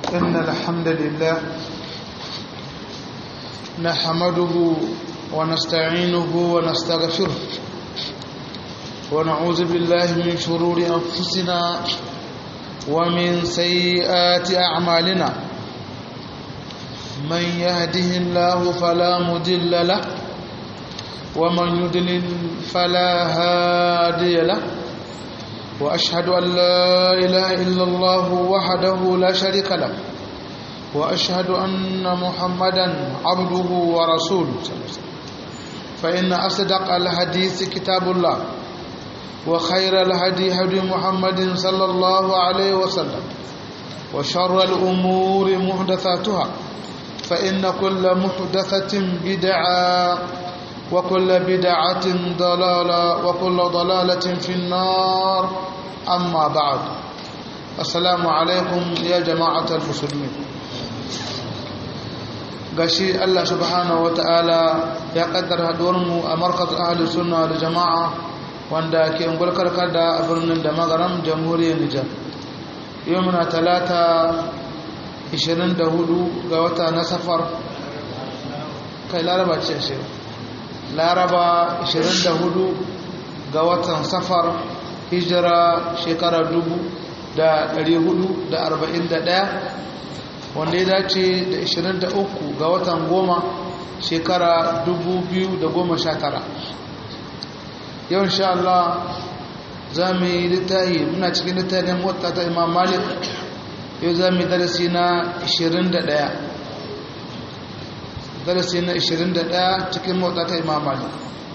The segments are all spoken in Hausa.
إن الحمد لله نحمده ونستعينه ونستغفره ونعوذ بالله من شرور أنفسنا ومن سيئات أعمالنا من يهده الله فلا مضل له ومن يضلل فلا هادي له وأشهد أن لا إله إلا الله وحده لا شريك له وأشهد أن محمدا عبده ورسوله فإن أصدق الحديث كتاب الله وخير الهدي هدي محمد صلى الله عليه وسلم وشر الأمور محدثاتها فإن كل محدثة بدعة وكل بدعة ضلالة وكل ضلالة في النار أما بعد السلام عليكم يا جماعة المسلمين gashi Allah subhanahu wata'ala ya kaddara haduwarmu a markaz ahli sunna da jama'a wanda ke ungulkar da a birnin da magaram jamhuriyar Nijar yau muna talata 24 ga wata na safar kai laraba ce shi laraba 24 ga watan safar hijira shekara 441 wanda ya dace da 23 ga watan goma shekara 2019 yau insha Allah za mu yi littahi muna cikin littafin wata ta imam malik yau za mu yi darasi na 21 darasi na 21 cikin motsa ta imam malik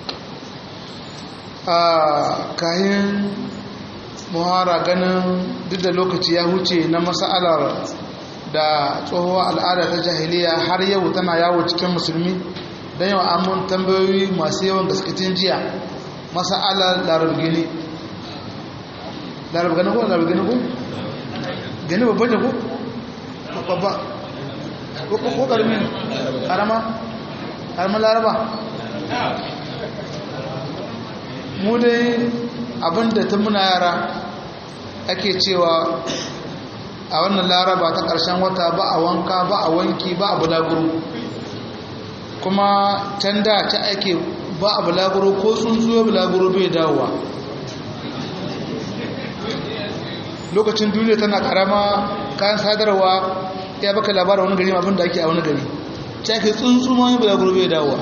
a kayan muhara ganin duk da lokaci ya huce na masa'alar da tsohuwa al'ada ta jahiliya har yau tana yawo cikin musulmi don yau amun tambayoyi masu yawan gaskatin jiya masa'alar larabgini larabgani ko larabgini ko? gani babban da ko? babba ko karmi karama karama laraba mu dai abinda ta muna yara ake cewa a wannan laraba ta ƙarshen wata ba a wanka ba a wanki ba a bulaguro kuma can da ta ake ba a bulaguro ko tsuntsuwa bulaguro bai dawowa lokacin duniya tana karama kayan sadarwa ya baka labarin wani gari abin da ake a wani gari ta ke tsuntsuwa yin bulaguro bai dawowa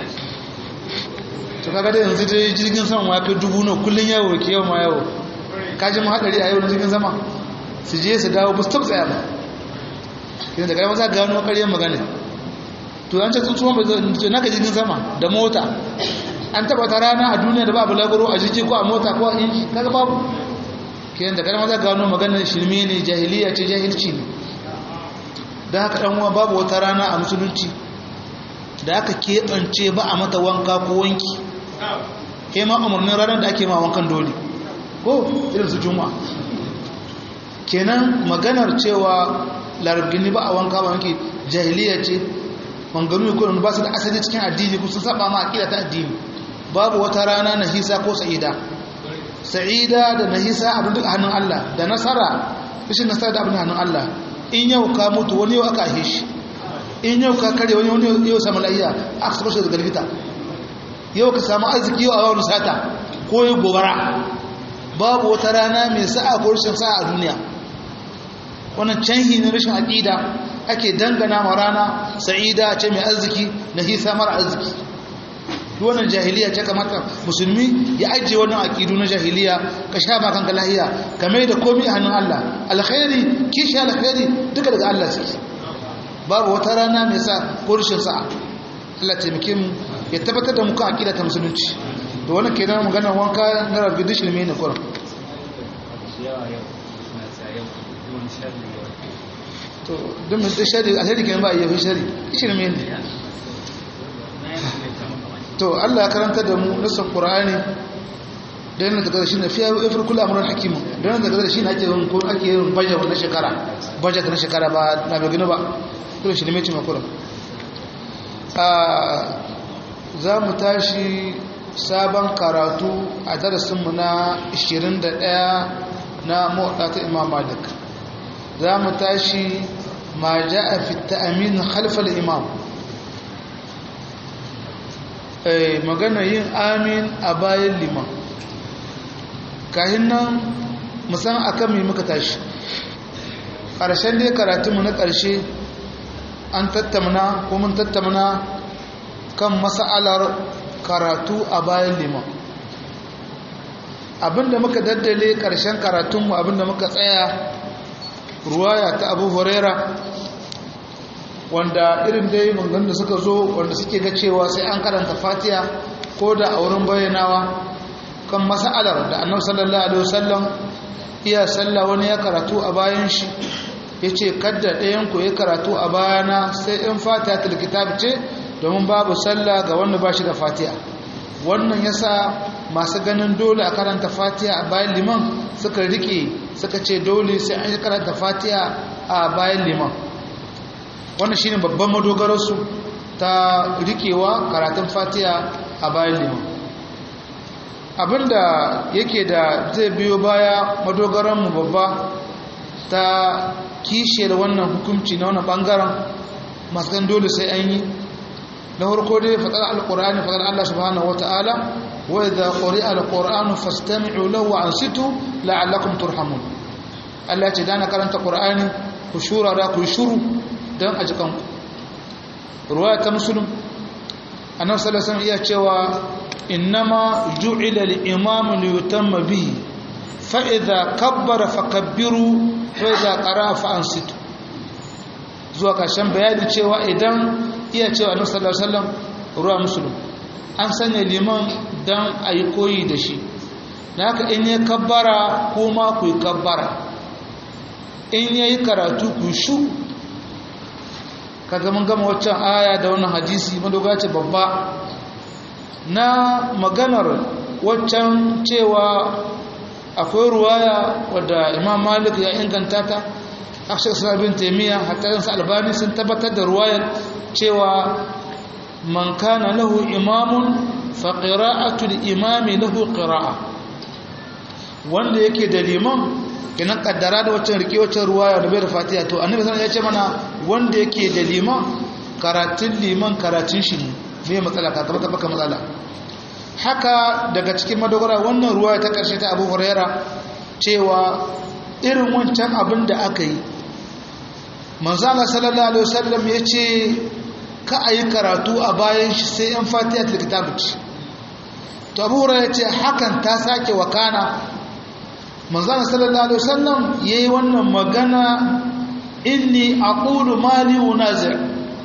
to kaga da yanzu dai jirgin sama ya kai dubu na kullum yawo ke yawo ma yawo kaji mu haɗari a yau na jirgin sama su je su dawo bus tsaya ba kina da kai maza gano ƙaryar magana to an ce tsuntsuwan ba zai naka jirgin sama da mota an taba ta rana a duniya da babu lagoro a jirgi ko a mota ko a inji kaga babu kina da kai maza gano maganar shirme ne jahiliya ce jahilci ne da haka dan uwa babu wata rana a musulunci da aka keɓance ba a mata wanka ko wanki ke ma umarnin ranar da ake ma wankan dole ko irin su juma'a kenan maganar cewa larabgini ba a wanka ba wanke jahiliya ce manganu ko ba su da asali cikin addini ko sun saba ma aqida ta addini babu wata rana nahisa ko sa'ida sa'ida da nahisa abin duk hannun Allah da nasara rashin nasara da abin hannun Allah in yau ka mutu wani yau aka ahe shi in yau ka kare wani wani yau samu lahiya aka saba shi daga likita yau ka samu arziki yau a wani sata ko yi gobara babu wata rana mai sa'a ko rashin sa'a a duniya wannan canhi ne rashin aƙida ake dangana ma rana sa'ida ce mai arziki na hisa mara arziki wannan jahiliya ce kamata musulmi ya ajiye wannan aƙidu na jahiliya ka sha ma kanka lahiya ka mai da komi a hannun Allah alkhairi kishi alkhairi duka daga Allah suke babu wata rana mai sa ko rashin sa'a Allah taimake mu ya tabbatar da muka aƙida ta musulunci da wannan kenan maganar wanka na rabbi dishin mai ne kuran to don mai shari alheri kenan ba a yi shari shirme ne to Allah ya karanta da mu nasan Qur'ani da yana daga shi na fiya ifir kula amuran hakimu da yana daga shi na ake yin ko ake yin budget na shekara budget na shekara ba na bai gina ba to shi ne mai cima kuran za mu tashi sabon karatu a darasinmu na 21 na mawaɗa ta imam malik za mu tashi ma ja'a fi ta'min khalf al-imam eh magana yin amin a bayan liman kahin nan musan akan me muka tashi ƙarshen dai karatunmu na ƙarshe an tattamna ko mun tattamna kan mas'alar karatu a bayan liman abinda muka daddale ƙarshen karatunmu abinda muka tsaya ruwaya ta abu huraira wanda irin dai mangan da suka zo wanda suke ga cewa sai an karanta fatiya ko da a wurin bayyanawa kan mas'alar da annabi sallallahu alaihi wasallam iya sallah wani ya karatu a bayan shi ya ce kadda ɗayanku ya karatu a bayana sai in fatiha ta kitab ce domin babu sallah ga wanda ba shi da fatiha wannan ya sa masu ganin dole a karanta fatiha a bayan liman suka rike suka ce dole sai an yi karanta fatiha a bayan liman wannan shine babban madogararsu ta rikewa karatun fatiha a bayan liman abinda yake da zai biyo baya madogaranmu babba ta kishiyar wannan hukunci na wannan bangaren masu gan dole sai an yi na harko dai faɗar alƙur'ani faɗar Allah subhanahu wata'ala wa idza quri'a alqur'anu fastami'u lahu wa ansitu la'allakum turhamun Allah ce dana karanta qur'ani ku shura da ku shuru dan a jikan ku ruwaya ta muslim annabi sallallahu alaihi wasallam iya cewa innama ju'ila al-imamu liyutamma bihi fa idza kabbara fakabbiru fa idza qara'a fa ansitu zuwa ƙarshen bayani cewa idan iya cewa annabi sallallahu alaihi wasallam ruwa musulun an sanya liman dan ayi koyi da shi haka in ya kabbara kuma ku yi kabbara in yayi karatu ku shu kaga mun gama waccan aya da wannan hadisi madogace babba na maganar waccan cewa akwai ruwaya wadda imam malik ya inganta ta akshe sabin taimiyya hatta yansu albani sun tabbatar da ruwayar cewa man kana lahu imamun fa qira'atul imami lahu qira'a wanda yake da liman kenan kaddara da waccan rike waccan ruwaya da bai da fatiha to annabi sallallahu ya ce mana wanda yake da liman karatun liman karatun shi ne me matsala ka baka baka matsala haka daga cikin madogara wannan ruwaya ta karshe ta Abu Huraira cewa irin wancan abin da aka yi manzala sallallahu alaihi wasallam ya ce ka a yi karatu a bayan shi sai yan fatiha ta kitabu ce to abu ya ce hakan ta sake wakana manzala sallallahu alaihi wasallam ya yi wannan magana inni aqulu mali unazir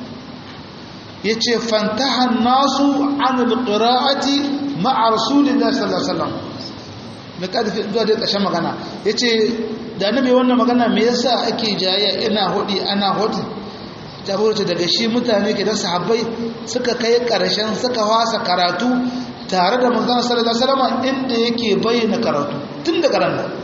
ya ce fantahan nasu an alqira'ati ma'a rasulillahi sallallahu alaihi wasallam mai ƙarfi zuwa da ƙashen magana ya ce da annabi wannan magana me yasa ake jayayya ina hudi ana hudi tabbata daga shi mutane ke da sahabbai suka kai ƙarshen suka wasa karatu tare da manzon sallallahu alaihi wasallam inda yake bayyana karatu tun daga ran nan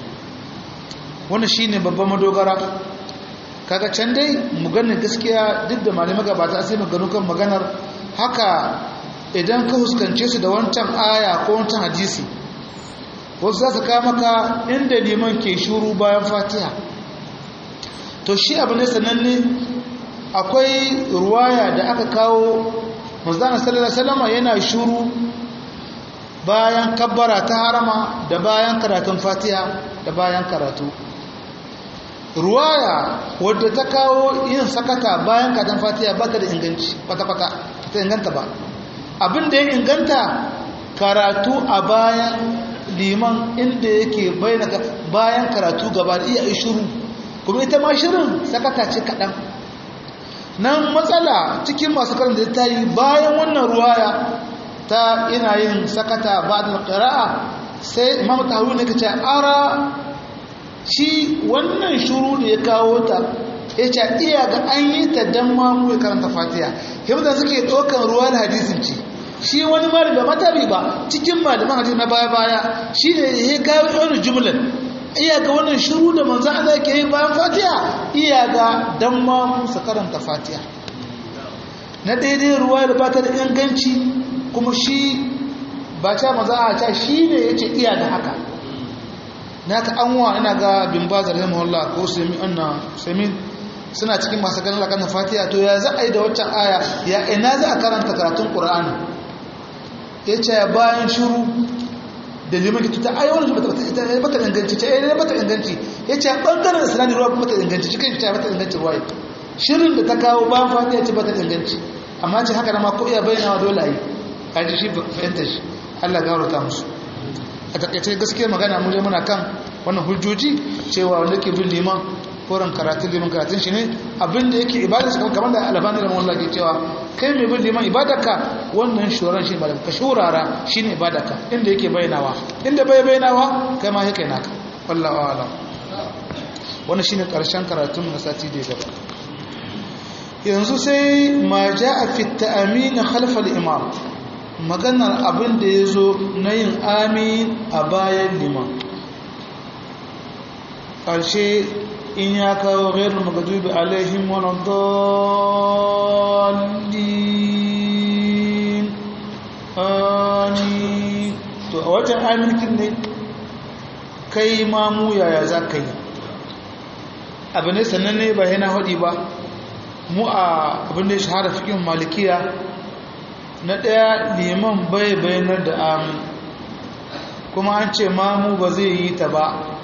wannan shine babban madogara kaga can dai mu ganin gaskiya duk da malamai gabata sai mu gano kan maganar haka idan ka huskance su da wancan aya ko wancan hadisi wasu za su kawo maka inda liman ke shuru bayan fatiha to shi abu ne sananne akwai ruwaya da aka kawo manzana sallallahu alaihi yana shuru bayan kabbara ta harama da bayan karatun fatiha da bayan karatu ruwaya wadda ta kawo yin sakata bayan karatun fatiha ba ta da inganci kwata-kwata ta inganta ba abin da ya inganta karatu a bayan liman inda yake bayan karatu gaba da iya shiru kuma ita ma shirin sakata ce kaɗan nan matsala cikin masu karanta da ta yi bayan wannan ruwaya ta ina yin sakata ba da ƙira'a sai imam tahawu ne ka ce ara shi wannan shuru da ya kawo ta ya ce iya ga an yi ta don mamu ya karanta fatiya yadda suke ɗaukan ruwa da hadisin ce shi wani malami ba matabi ba cikin malaman hadisi na baya-baya shi ne ya kawo wani jumlar iya ga wannan shiru da manzan Allah ke yi bayan fatiha iya ga dan ma musa karanta fatiha na daidai ruwa da ba ta da inganci kuma shi ba ta maza a ta shi ne ya ce iya da haka na ka an wa ina ga bin ba zarar mahalla ko samin suna cikin masu ganin lakan fatiha to ya za a yi da waccan aya ya ina za a karanta karatun qur'ani ya ce bayan shiru da liman ki tuta ai wannan bata bata inganci ce ai bata inganci ya ce bangaren islami ruwa bata inganci shi kai ce bata inganci ruwa shirin da ta kawo bayan fatiha ce bata inganci amma ce haka da ma ko iya bayyana dole a yi kaji shi fahimta shi Allah gaurata musu a takaice gaskiyar magana mu je muna kan wannan hujjoji cewa wanda ke bin liman koran karatun liman karatun shi ne abinda yake ibada su kamar da alabani da mawalla ke cewa kai mai bin liman ibadarka wannan shoran shi ibadar ka shurara shi ne ibadarka inda yake bayyanawa inda bai bayyanawa kai ma yake naka wallawa ala wannan shine karshen karatun na sati da gaba yanzu sai ma ja'a fi ta'amin khalfa al-imam maganar abin da ya zo na yin amin a bayan liman ƙarshe in ya kawo gairar magadubi alaihim wani dalilin amin to a wajen aminkin ne kai mamu yaya za ka yi abu ne sannan ne ba yana haɗi ba mu a abin da ya shahara fikin malikiya na ɗaya liman bai bayanar da amin kuma an ce mamu ba zai yi ta ba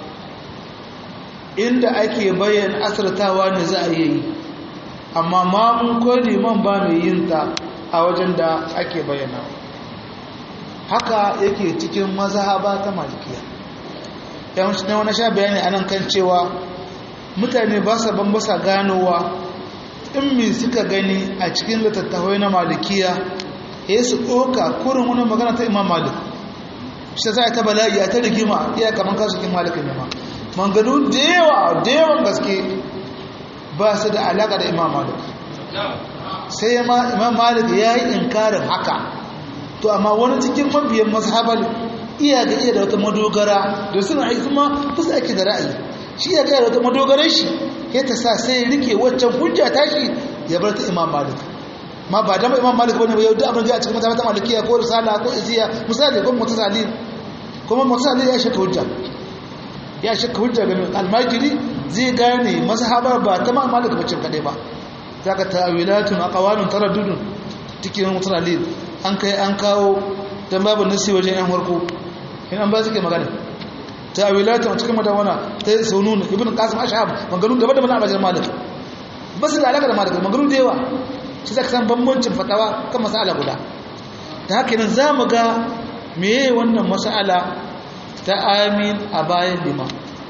inda ake bayan asirtawa ne za a yi amma mamu ko liman ba mai yin ta a wajen da ake bayyana haka yake cikin mazhaba ta malikiya yawanci na wani sha bayani a nan kan cewa mutane ba sa bambasa ganowa in mi suka gani a cikin littattafai na malikiya ya su ɗoka kurin wani magana ta imam malik shi za a ta bala'i a ta rigima iya kamar kasu kin malikin ne ma manganu da yawa da yawan gaske ba su da alaƙa da imam malik sai imam malik ya yi inkarin haka to amma wani cikin mabiyan mazhabar iya ga iya da wata madogara da suna aiki kuma fusa ake da ra'ayi shi iya ga da wata madogarar shi ya ta sa sai rike waccan hujja tashi ya bar ta imam malik ma ba dama imam malik bane ba yau duk abin da a cikin mata malikiya ko risala ko iziya misali ko mutasalil kuma mutasalil ya shaka hujja ya shaka hujja ga almajiri zai gane mazhabar ba ta ma malik bace kadai ba zaka tawilatun aqwalun taraddudun cikin mutasalil an kai an kawo dan babu nasi wajen yan farko in an ba su ke magana tawilatun cikin madawana ta sunun ibn qasim ashab maganun daban-daban a bajar malik ba su da alaka da malik maganun da yawa shi zaka san bambancin fatawa kan mas'ala guda da haka nan zamu ga meye wannan mas'ala ta amin a bayan liman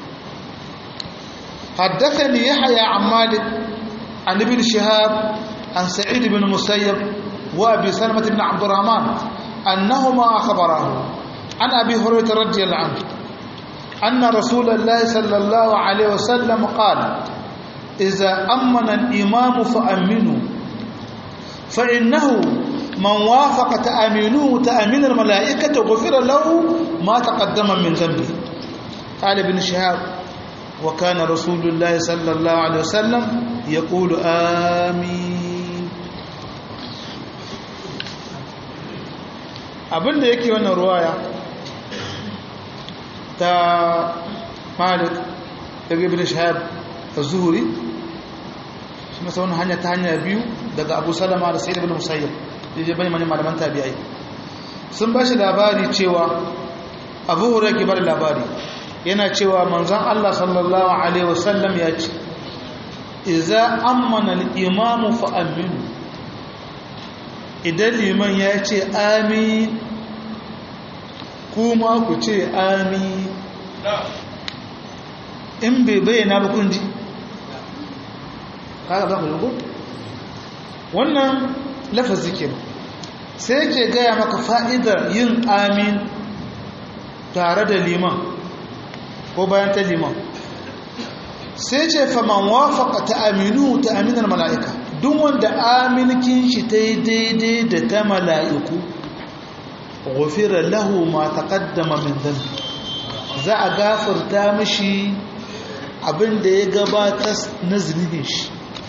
haddathani yahya an malik an ibn shihab an sa'id ibn musayyib wa abi salmah ibn abd الرحمن annahuma akhbarahu an abi hurairah radiyallahu anhu anna rasulullah sallallahu alaihi wasallam qala idza amana al-imam fa aminu فإنه من وافق تأمينه تأمين الملائكة غفر له ما تقدم من ذنبه قال ابن شهاب وكان رسول الله صلى الله عليه وسلم يقول آمين abin da yake wannan ruwaya ta malik daga ibn shahab az-zuhri shi masa wannan hanya ta hanya biyu daga abu salama da sai ibn musayyib da je bane mani malaman tabi'ai sun ba shi labari cewa abu hurairah ke bada labari yana cewa manzon Allah sallallahu alaihi wasallam ya ce idza amana al-imamu fa aminu idan liman ya ce amin kuma ku ce amin in bai bayyana ba kun ji kaga ba ku wannan lafazi ke sai ke gaya maka fa'idar yin amin tare da liman ko bayan ta liman sai ce faman wafaka ta aminu ta aminar mala'ika duk wanda aminkin shi ta yi daidai da ta mala'iku gufira lahu ma taƙaddama min zambi za a gafarta mishi abin da ya gabatar na zunubin shi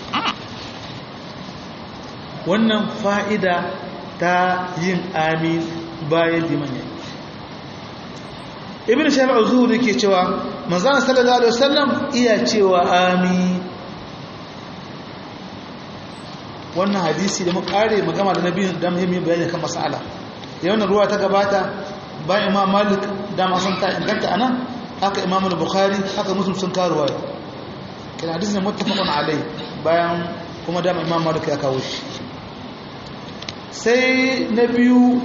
wannan fa'ida ta yin amin bayan liman ya ibn shafi'u zuhuri ke cewa manzana sallallahu alaihi wasallam iya cewa amin wannan hadisi da mu kare magama da nabi da muhimmi bayani kan mas'ala yau na ruwa ta gabata bayan imam malik da ma sun ta inganta anan haka imam al-bukhari haka muslim sun karuwa kina hadisi ne muttafaqun alai bayan kuma da imam malik ya kawo shi sai na biyu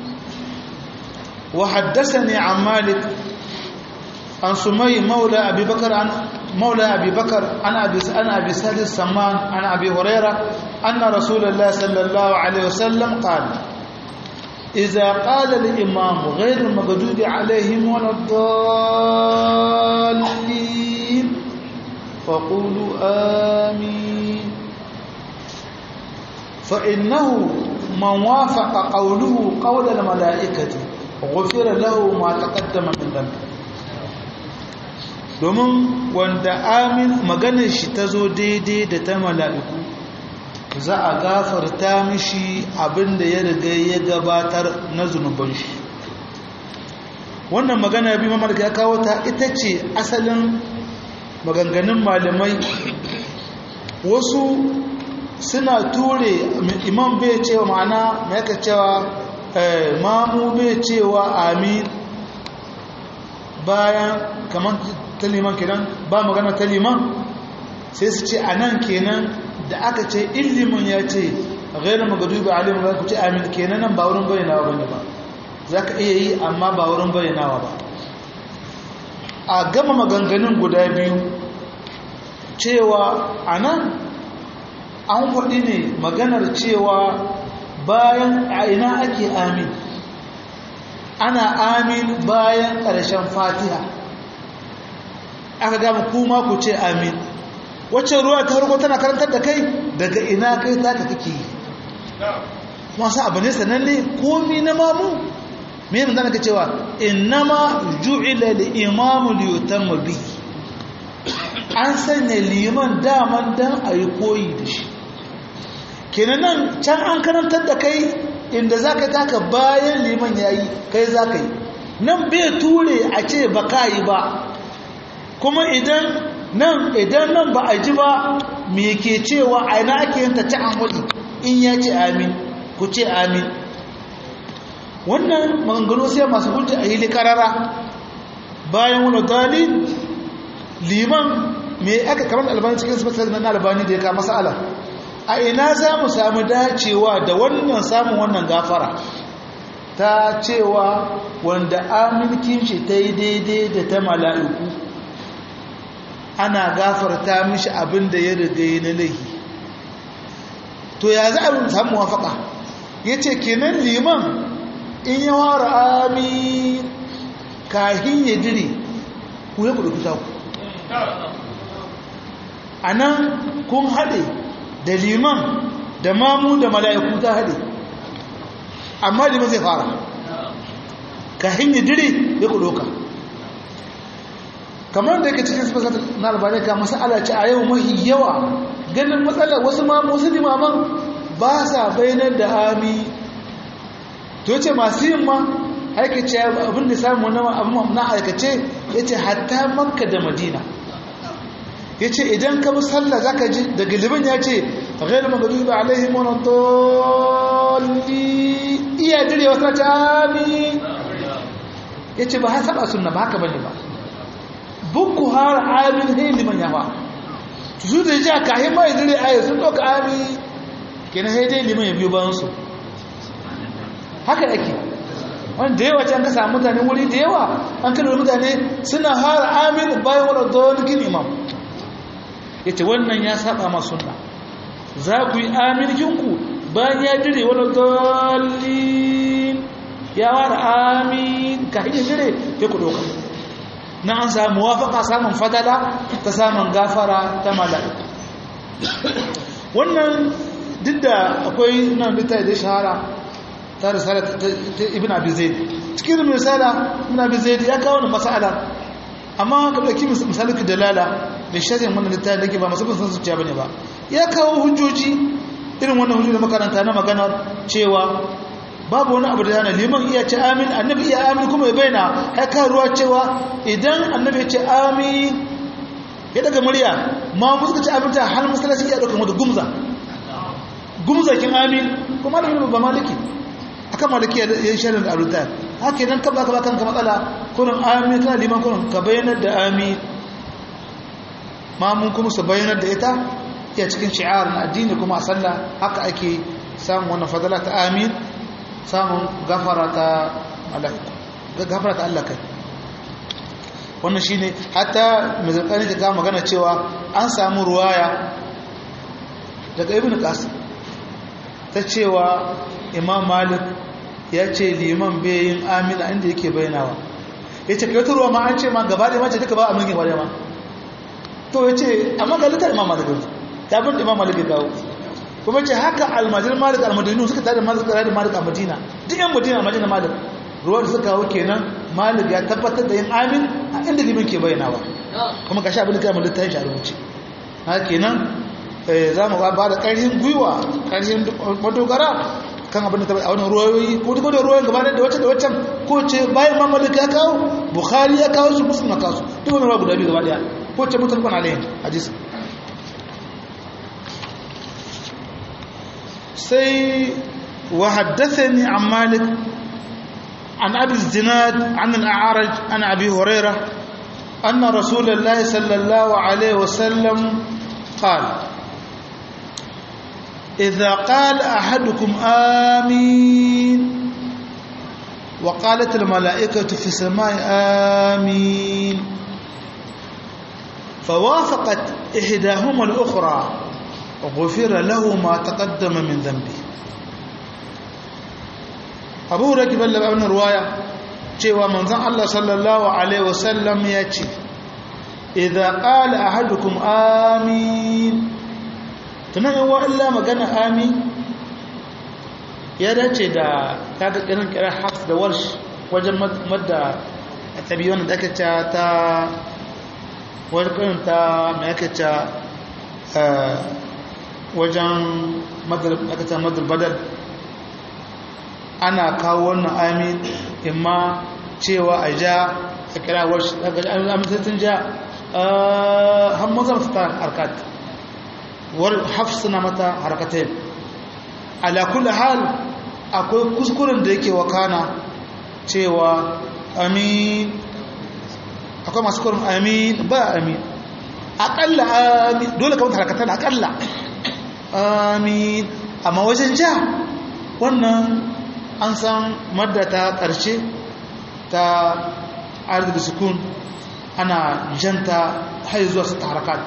wa haddathani an malik عن سمي مولى أبي بكر عن مولى أبي بكر عن أبي عن أبي سعد السمان عن أبي هريرة أن رسول الله صلى الله عليه وسلم قال إذا قال الإمام غير المغضوب عليهم ولا الضالين فقولوا آمين فإنه من وافق قوله قول الملائكة غفر له ما تقدم من ذنبه domin wanda amin maganar shi ta zo daidai da ta mala'iku za a gafarta mishi abinda ya riga ya gabatar na zunuban shi wannan magana bi mamar ya kawo ta ita ce asalin maganganun malamai wasu suna ture imam bai cewa ma'ana mai cewa mamu bai cewa amin bayan kamar ta liman kenan ba magana ta liman sai su ce a nan kenan da aka ce ilimin ya ce gairar magadubi alimin za ku ce amin kenan nan ba wurin bayyanawa bane ba za ka iya yi amma ba wurin bayyanawa ba a gama maganganun guda biyu cewa a nan an faɗi ne maganar cewa bayan a ina ake amin ana amin bayan ƙarshen fatiha aka gama kuma ku ce amin wacce ruwa ta harko tana karantar da kai daga ina kai taka kake yi masu abu ne sananne komi na mamu mai mun zana ka cewa innama ju'ila li imamu li yutamma bi an sanya liman daman dan a yi koyi da shi kenan nan can an karantar da kai inda za ka taka bayan liman ya yi kai za ka yi nan bai ture a ce ba ka yi ba kuma idan nan idan nan ba a ji ba me ke cewa a ina ake yin ta ta amuli in ya ce amin ku ce amin wannan maganganu sai masu hujja a hili karara bayan wani dalil liman me aka kamar albani cikin sifatar na albani da ya kama sa'ala a ina za mu samu dacewa da wannan samun wannan gafara ta cewa wanda aminkin shi ta yi daidai da ta mala'iku ana gafarta mishi abin da ya riga na laihi to ya za a samu wafaka ya ce kenan liman in yi wara amin kahin ya dire ku ya kudu kuta ku a nan kun haɗe da liman da mamu da mala'iku ta haɗe amma liman zai fara kahin ya dire ya kudu ka kamar da yake cikin sifar na albani ka masala ce a yau mahi yawa ganin matsalar wasu ma wasu limaman ba sa bayanar da ami to ce masu yin ma aikace abin da samu na aikace ya ce hatta makka da madina ya ce idan ka bi sallah za ka ji daga liban ya ce ghairu magabi ba alaihim wani tolli iya dire wasu na ta ami ya ce ba ha saba sunna ba haka bane ba buku har amin hin liman yawa su da ja ka hin mai dire ayi sun doka ami kenan sai dai liman ya biyo bayan su haka yake wanda da yawa can ka samu mutane wuri da yawa an kada mutane suna har amin bayan wani dolikin imam yace wannan ya saba ma sunna za ku yi amin kinku bayan ya dire wani dolin ya wara amin ka hin dire ya ku doka na an samu wafaka samun fadala ta samun gafara ta mala'iku wannan duk da akwai nan littafi da shahara ta risala ta ibn abi zaid cikin risala ibn abi zaid ya kawo masala amma ka dauki misalin dalala da sharhin wannan littafi da ke ba masu bin san zuciya bane ba ya kawo hujjoji irin wannan hujjoji da makaranta na magana cewa babu wani abu da yana liman iya ce amin annabi iya amin kuma ya bayyana haka ruwa cewa idan annabi ya ce amin ya daga murya ma mu suka ce amin ta har masallaci ya dauka mata gumza gumzakin amin kuma da ba maliki akan maliki ya yi sharin da alutar haka idan ka baka bakan ka matsala kurin amin kana liman kurin ka bayyanar da amin mamun kuma su bayyanar da ita iya cikin shi'ar na addini kuma a sallah haka ake samun wannan fadala ta amin samun gafara ta mala'iku gafara ta Allah kai wannan shine hatta mai zarkani ta ga magana cewa an samu ruwaya daga ibn qasim ta cewa imam malik ya ce liman bayin amina inda yake bayanawa ya ce kai ruwa ma an ce ma gaba ɗaya mace duka ba a mulkin gaba ma to ya ce amma ga litar imam malik ta bin imam malik ya kawo kuma ce haka almajir malik almadinu suka tare malik tare da malik a madina duk yan madina a madina malik ruwan suka kawo kenan malik ya tabbatar da yin amin a inda liman ke bayanawa kuma ga sha abin da kai malik ta yi shi a rubuce haka kenan za mu ba da ƙarfin gwiwa ƙarfin madogara kan abin da ta a wani ruwayoyi ko duk da ruwayoyin gaba da wacce da waccan ko ce bayan ma malik ya kawo bukhari ya kawo su muslim na kawo su duk wani ruwa guda biyu gaba daya ko ce mutum kwana alayhin hadisi sai wa haddathani an malik an abi zinad an al-a'raj an abi hurairah anna rasulullahi sallallahu alaihi wasallam qala إذا قال أحدكم آمين وقالت الملائكة في السماء آمين فوافقت إحداهما الأخرى غفر له ما تقدم من ذنبه أبو ركب الله أبن رواية cewa manzon Allah sallallahu alaihi wasallam ya ce idza qala ahadukum amin tunan yawa illa magana amin ya dace da kaga irin kirar hafs da warsh wajen madda tabi wannan da aka ce ta wajen ta mai aka ce wajen madar badal ana kawo wannan amin imma cewa a ja a kira warsh daga amintattun ja hamazan fitar harkat hafs na mata harkatai ala kulli hal akwai kuskuren da yake wakana cewa amin akwai masu kurin amin ba amin akalla amin dole kamar harkatai akalla amin amma wajen ja wannan an san madda ta ƙarshe ta arziki sukun ana janta har zuwa su ta harakat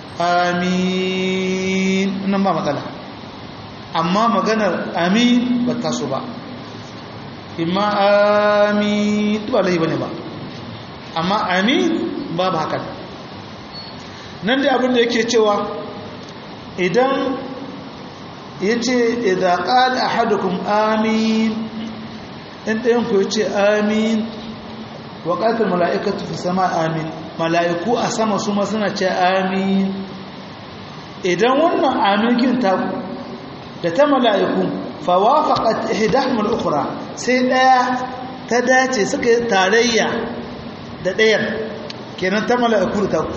amin nan ba matsala amma maganar amin ba ta so ba imma amin ba laifi ba ne ba amma amin ba ba haka nan da abinda yake cewa idan ya ce idan ƙada a hadukun amin in ɗayanku ya ce amin waƙatar mala'ikatu fi sama amin mala'iku a sama su suna ce amin idan wannan aminkin taku da ta mala'iku fawafaqat ihdahum al-ukhra sai daya ta dace suka yi tarayya da ɗayar kenan ta mala'iku da taku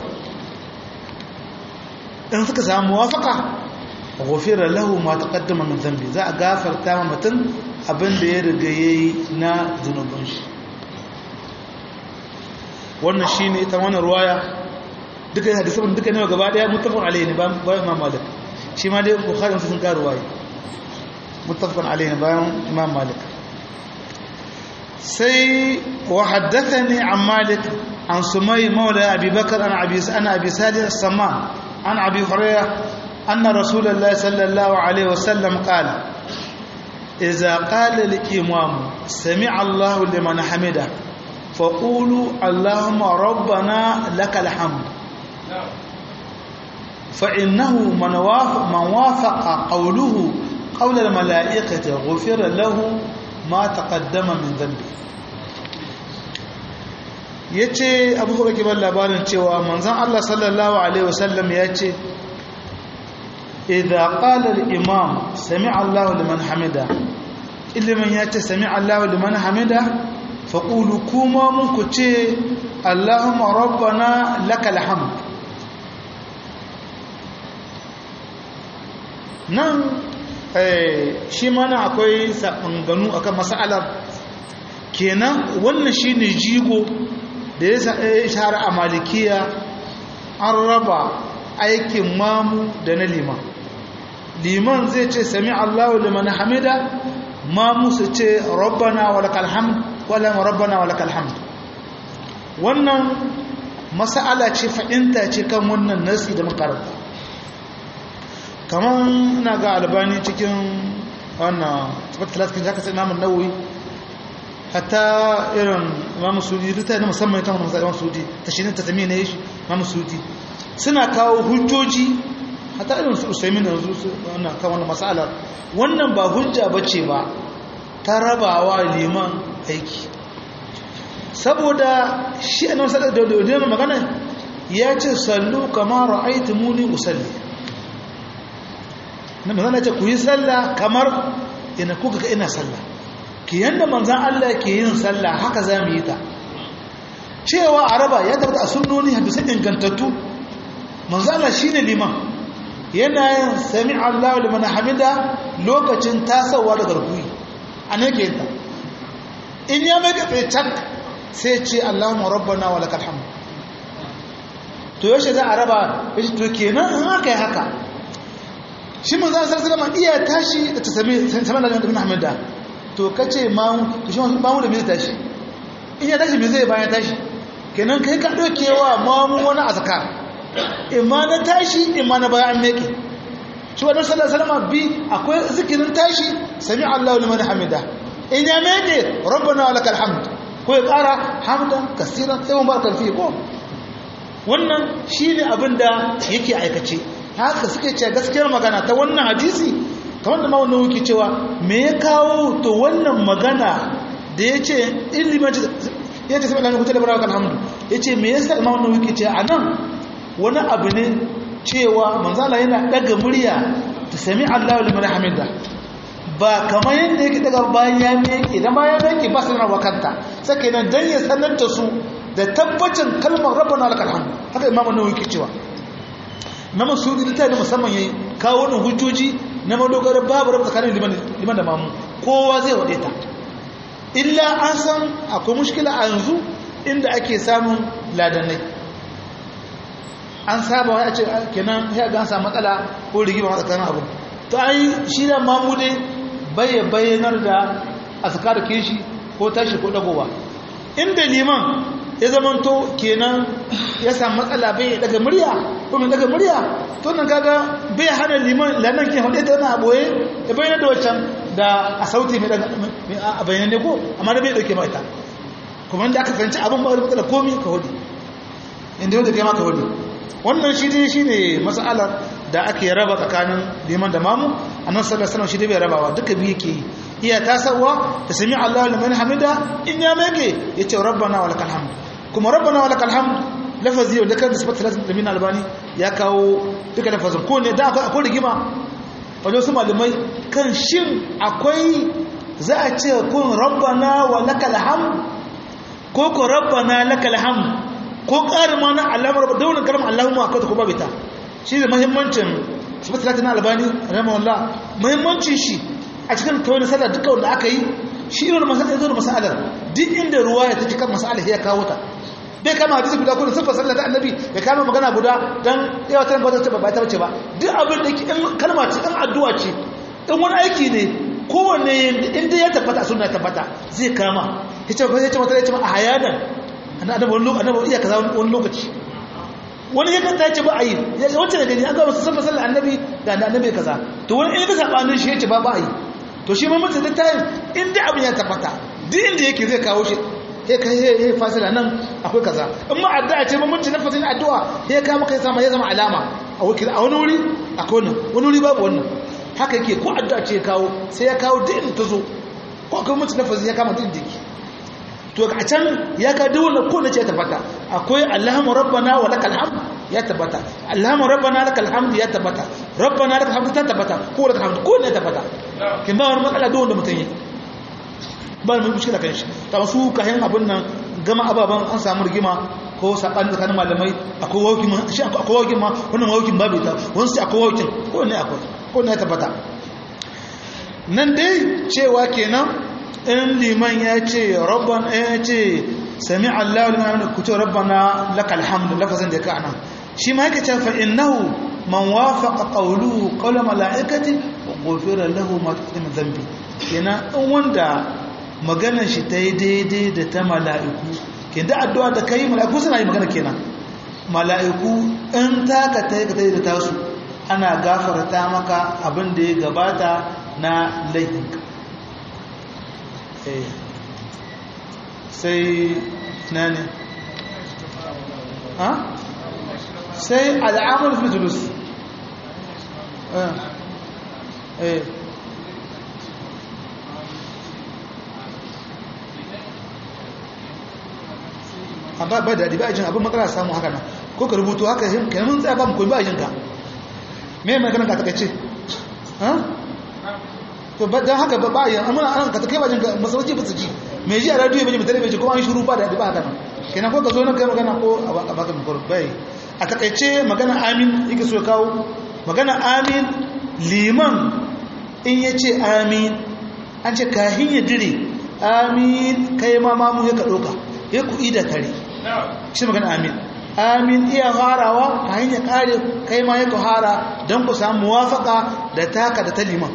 in suka samu muwafaqa ghufira lahu ma taqaddama min dhanbi za a gafarta ma mutum abin da ya riga yayi na zunubin shi wannan shine ita wannan ruwaya duka hadisan duka ne gaba daya muttafaqun alayhi ba ba imam malik shi ma dai bukhari sun ka ruwaya muttafaqun alayhi ba imam malik sai wa haddathani an malik an sumay mawla abi bakr an abi ana abi salih as-samman an abi hurairah anna rasulullah sallallahu alayhi wasallam qala idza qala al-imam sami'a allah liman hamida فقولوا اللهم ربنا لك الحمد فإنه من وافق, من وافق قوله قول الملائكة غفر له ما تقدم من ذنبه yace abu hura kibar labarin cewa manzon Allah sallallahu alaihi wasallam yace idza qala al-imam sami'a Allahu liman hamida ilimin yace sami'a Allahu liman hamida faƙulu kuma muku ce allahumma rabbana lakal hamd nan shi mana akwai saɓanganu akan mas'alar kenan wannan shi ne jigo da ya shahara a malikiya an raba aikin mamu da na liman liman zai ce sami allahu liman hamida mamu su ce rabbana walakal hamd wala rabbana walakal hamd wannan mas'ala ce fa'inta ce kan wannan nasi da makaranta kamar na ga albani cikin wannan tabbatar da zaka sai imamun nawawi hatta irin imamu sudi rita na musamman kan musa imamu sudi ta shi ne ta zame ne shi imamu sudi suna kawo hujjoji hatta irin su usaimin da yanzu wannan kan wannan mas'alar wannan ba hujja bace ba ta rabawa liman aiki saboda shi annabi sallallahu alaihi wasallam magana ya ce sallu kama ra'aytumuni usalli na magana ce ku yi sallah kamar ina kuka ga ina sallah ki yanda manzan Allah ke yin sallah haka za mu yi ta cewa araba ya tabbata a sunnoni hadisan ingantattu manzan Allah shine liman yana yin sami Allah liman hamida lokacin tasawa da garkuwi a nake ta in ya mai gafe can sai ce Allahumma rabbana wa lakal hamd to yaushe za a raba yace to kenan in aka yi haka shi mun zan sarsa da iya tashi da ta sami saman da ibn hamida to kace mamu to shi mamu da me tashi in ya tashi me zai bayan tashi kenan kai ka dokewa mamu wani azkar imma na tashi imma na bayan meke shi wannan sallallahu alaihi wasallam bi akwai zikirin tashi sami Allahu liman hamida in ya meke rabbana wa lakal hamd ko ya kara hamdan kaseeran sai mun barkan fi ko wannan shine abinda yake aikace haka suke ce gaskiyar magana ta wannan hadisi kamar da mawunan wuki cewa me ya kawo to wannan magana da ya ce ilimin ya ce saboda kuta da barawa alhamdu ya ce me yasa mawunan wuki ce a nan wani abu ne cewa manzala yana daga murya ta sami allahu liman hamida ba kamar yadda yake daga bayan ya meke da bayan yake ba sanar wa kanta sake nan dan ya sanar da su da tabbacin kalmar rabbana lakal hamd haka imamu nawawi ke cewa na masudi ta da musamman yayi kawo wannan hujjoji na madogarar babu rabu tsakanin liman da mamu kowa zai wade ta illa an san akwai mushkila a yanzu inda ake samun ladanai an saba wani a ce kenan ya ga samu matsala ko rigima tsakanin abu to ai shi da mamu dai bai bayyanar da azkar kishi ko tashi ko dagowa inda liman ya zamanto kenan ya samu matsala bai daga murya ko mai daga murya to nan kaga bai hana liman lannan ke hudu ta yana boye ya bayyana da waccan da a sauti mai daga a bayyana ne ko amma da bai dauke ma ita kuma inda aka fahimci abin ba wani matsala komi ka hudu inda yau da kai ma ka hudu wannan shi ne shi ne matsalar da ake raba tsakanin liman da mamu a nan sallar sanar shi da bai rabawa duka biyu ke yi iya tasarwa da sami Allah liman hamida in ya mege ya ce rabbana wa lakal hamd kuma rabbana wa lakal hamd lafazi yau da kan da sifatar da min albani ya kawo duka lafazin ko ne da akwai rigima wajen su malamai kan shin akwai za a ce kun rabbana wa lakal hamd ko ko rabbana lakal hamd ko ƙarin ma na alamar da wani karamar allahumma akwai ta kuma bita shi da mahimmancin sifatar na albani rahimahullah mahimmancin shi a cikin kawai na sallar duka wanda aka yi shi irin masalar ya zo da masalar duk inda ruwa ya tafi kan masalar ya kawo ta bai kama hadisi guda kudin siffar sallar ta annabi ya kama magana guda don yawa ta gwada ta ba ta bace ba duk abin da in kalma ce in addu'a ce in wani aiki ne kowanne inda ya tabbata suna ya tabbata zai kama ya ce ya ce mata ya ce a hayanan annabi wani lokaci annabi iya kaza wani lokaci wani ya kanta ya ce ba a yi wacce da gani an gaba su siffar sallar annabi da annabi kaza to wani in ka sabanin shi ya ce ba ba a yi to shi ma mutum littafin inda abin ya tabbata duk inda yake zai kawo shi ya kai ya fasila nan akwai kaza in ma addu'a ce mamunci na fasin addu'a ya kama kai sama ya zama alama a wakil a wani wuri akwai wannan wani wuri babu wannan haka yake ko addu'a ce ya kawo sai ya kawo duk inda ta zo ko akwai mutum na fasin ya kama duk inda yake to a can ya ka duk wannan ko da ce ya tabbata akwai allahumma rabbana wa lakal hamd ya tabbata allahumma rabbana lakal hamd ya tabbata rabbana lakal hamd ta tabbata ko lakal hamd ko ne tabbata kin ba wani matsala duk wanda mutum yi ba mu mushkila kan shi ta su kayan abin nan gama ababan an samu rigima ko sabani tsakanin malamai akwai waukin shi akwai waukin ma wannan waukin babu ita wani sai akwai waukin ko ne akwai ko ne ya tabbata nan dai cewa kenan in liman ya ce rabban ya ce sami Allah liman hamdu ku ce rabbana lakal hamdu lafazin da ka anan shi ma yake cewa fa innahu man wafaqa qawluhu qawla malaikati ghufira lahu ma taqaddama dhanbi kenan in wanda maganar shi ta yi daidai da ta mala'iku ke da addu'a da kai mala'iku suna yi magana kenan mala'iku in taka ta yi ka da tasu ana gafarta maka abin da ya gabata na laifinka sai na ne sai al'amur fi julus a ba ba daɗi ba a jin abin matsala samun haka nan ko ka rubutu haka yin ka mun tsaya ba mu koyi ba a jinka me mai ganin ka takaice to ba dan haka ba ba yin amma an ka take ba jinka masauki ba su ji me ji a radio bai ji mutane bai ji ko an shiru ba daɗi ba haka nan kenan ko ka zo nan kai magana ko a baka mikoro bai a takaice magana amin yake so kawo magana amin liman in ya ce amin an ce kahin ya dire amin kai ma mamu ya ka ɗauka ya ku ida tare shi magana amin amin iya harawa ta hanyar kare kai ma ya ku hara don ku samu muwafaka da taka da ta liman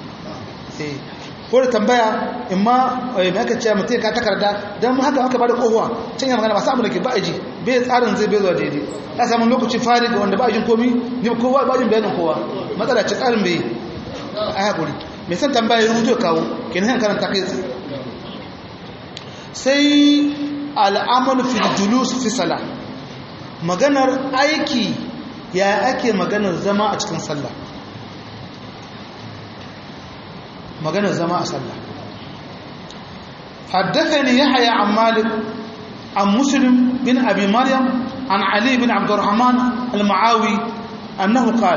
ko da tambaya in ma mai aka ce mutum ka takarda don haka haka ba da kohuwa can yi magana ba samu da ke ba'aji bai tsarin zai bai zuwa daidai ya samu lokaci fari ga wanda ba'ajin komi ne kowa ba'ajin bayanin kowa matsala ce tsarin bai a haƙuri mai san tambaya ya rubuto kawo kenan yan karanta kai sai al'amal fil julus fi sala maganar aiki ya ake maganar zama a cikin sallah maganar zama a sallah حدثني يحيى عن مالك عن مسلم بن أبي مريم عن علي بن عبد الرحمن المعاوي أنه قال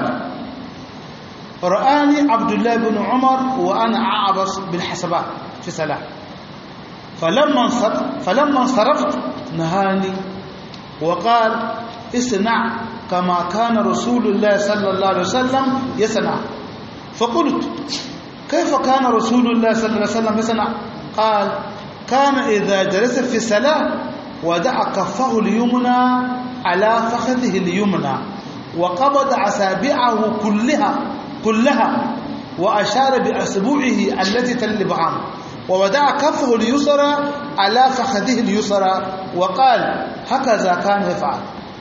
رآني عبد الله بن عمر وأنا أعبس بالحسبات في صلاة فلما فلما انصرفت نهاني وقال اصنع كما كان رسول الله صلى الله عليه وسلم يصنع فقلت كيف كان رسول الله صلى الله عليه وسلم يصنع قال كان إذا جلس في الصلاة ودع كفه اليمنى على فخذه اليمنى وقبض أصابعه كلها كلها وأشار بأسبوعه التي تلي بعام ووضع كفه اليسرى على فخذه اليسرى وقال هكذا كان يفعل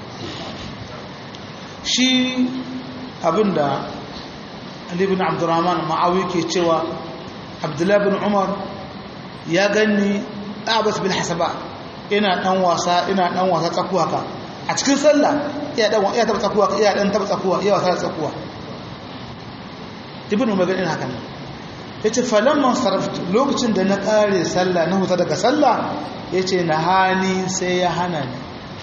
شي abinda Ali bin Abdurrahman Ma'awi ke cewa Abdullah bin Umar ya ganni Abbas bin Hasaba ina dan wasa ina dan wasa tsakuwa ka a cikin sallah iya dan iya taba tsakuwa iya dan taba tsakuwa iya wasa tsakuwa Ibn Umar ganin haka ne yace falamman saraftu lokacin da na kare sallah na huta daga sallah yace na hani sai ya hana ni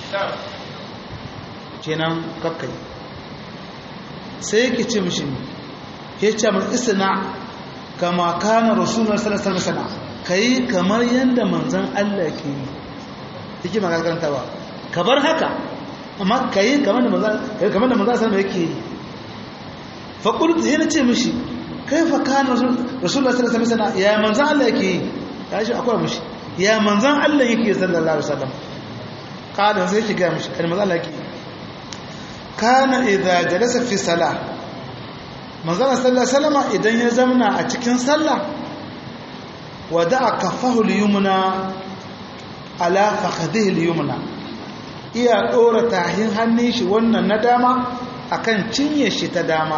kenan kakkai sai yake ce mishi yace mun isna kama kana rasulullahi sallallahu alaihi wasallam kai kamar yanda manzon Allah ke yi yake magana karantawa ka bar haka amma kai kamar da manzon kai kamar da manzon sallallahu yake yi fa qultu yana ce mishi kaifa kana rasulullah sallallahu alaihi wasallam ya manzon Allah yake yi ya shi akwai mishi ya manzon Allah yake sallallahu alaihi wasallam kada sai ki ga mishi kan manzon Allah yake kana idza jalasa fi salah manzon sallallahu alaihi wasallam idan ya zamna a cikin sallah wada'a kaffahu al-yumna ala fakhadhihi al-yumna iya dora tahin hannun shi wannan na dama akan cinye shi ta dama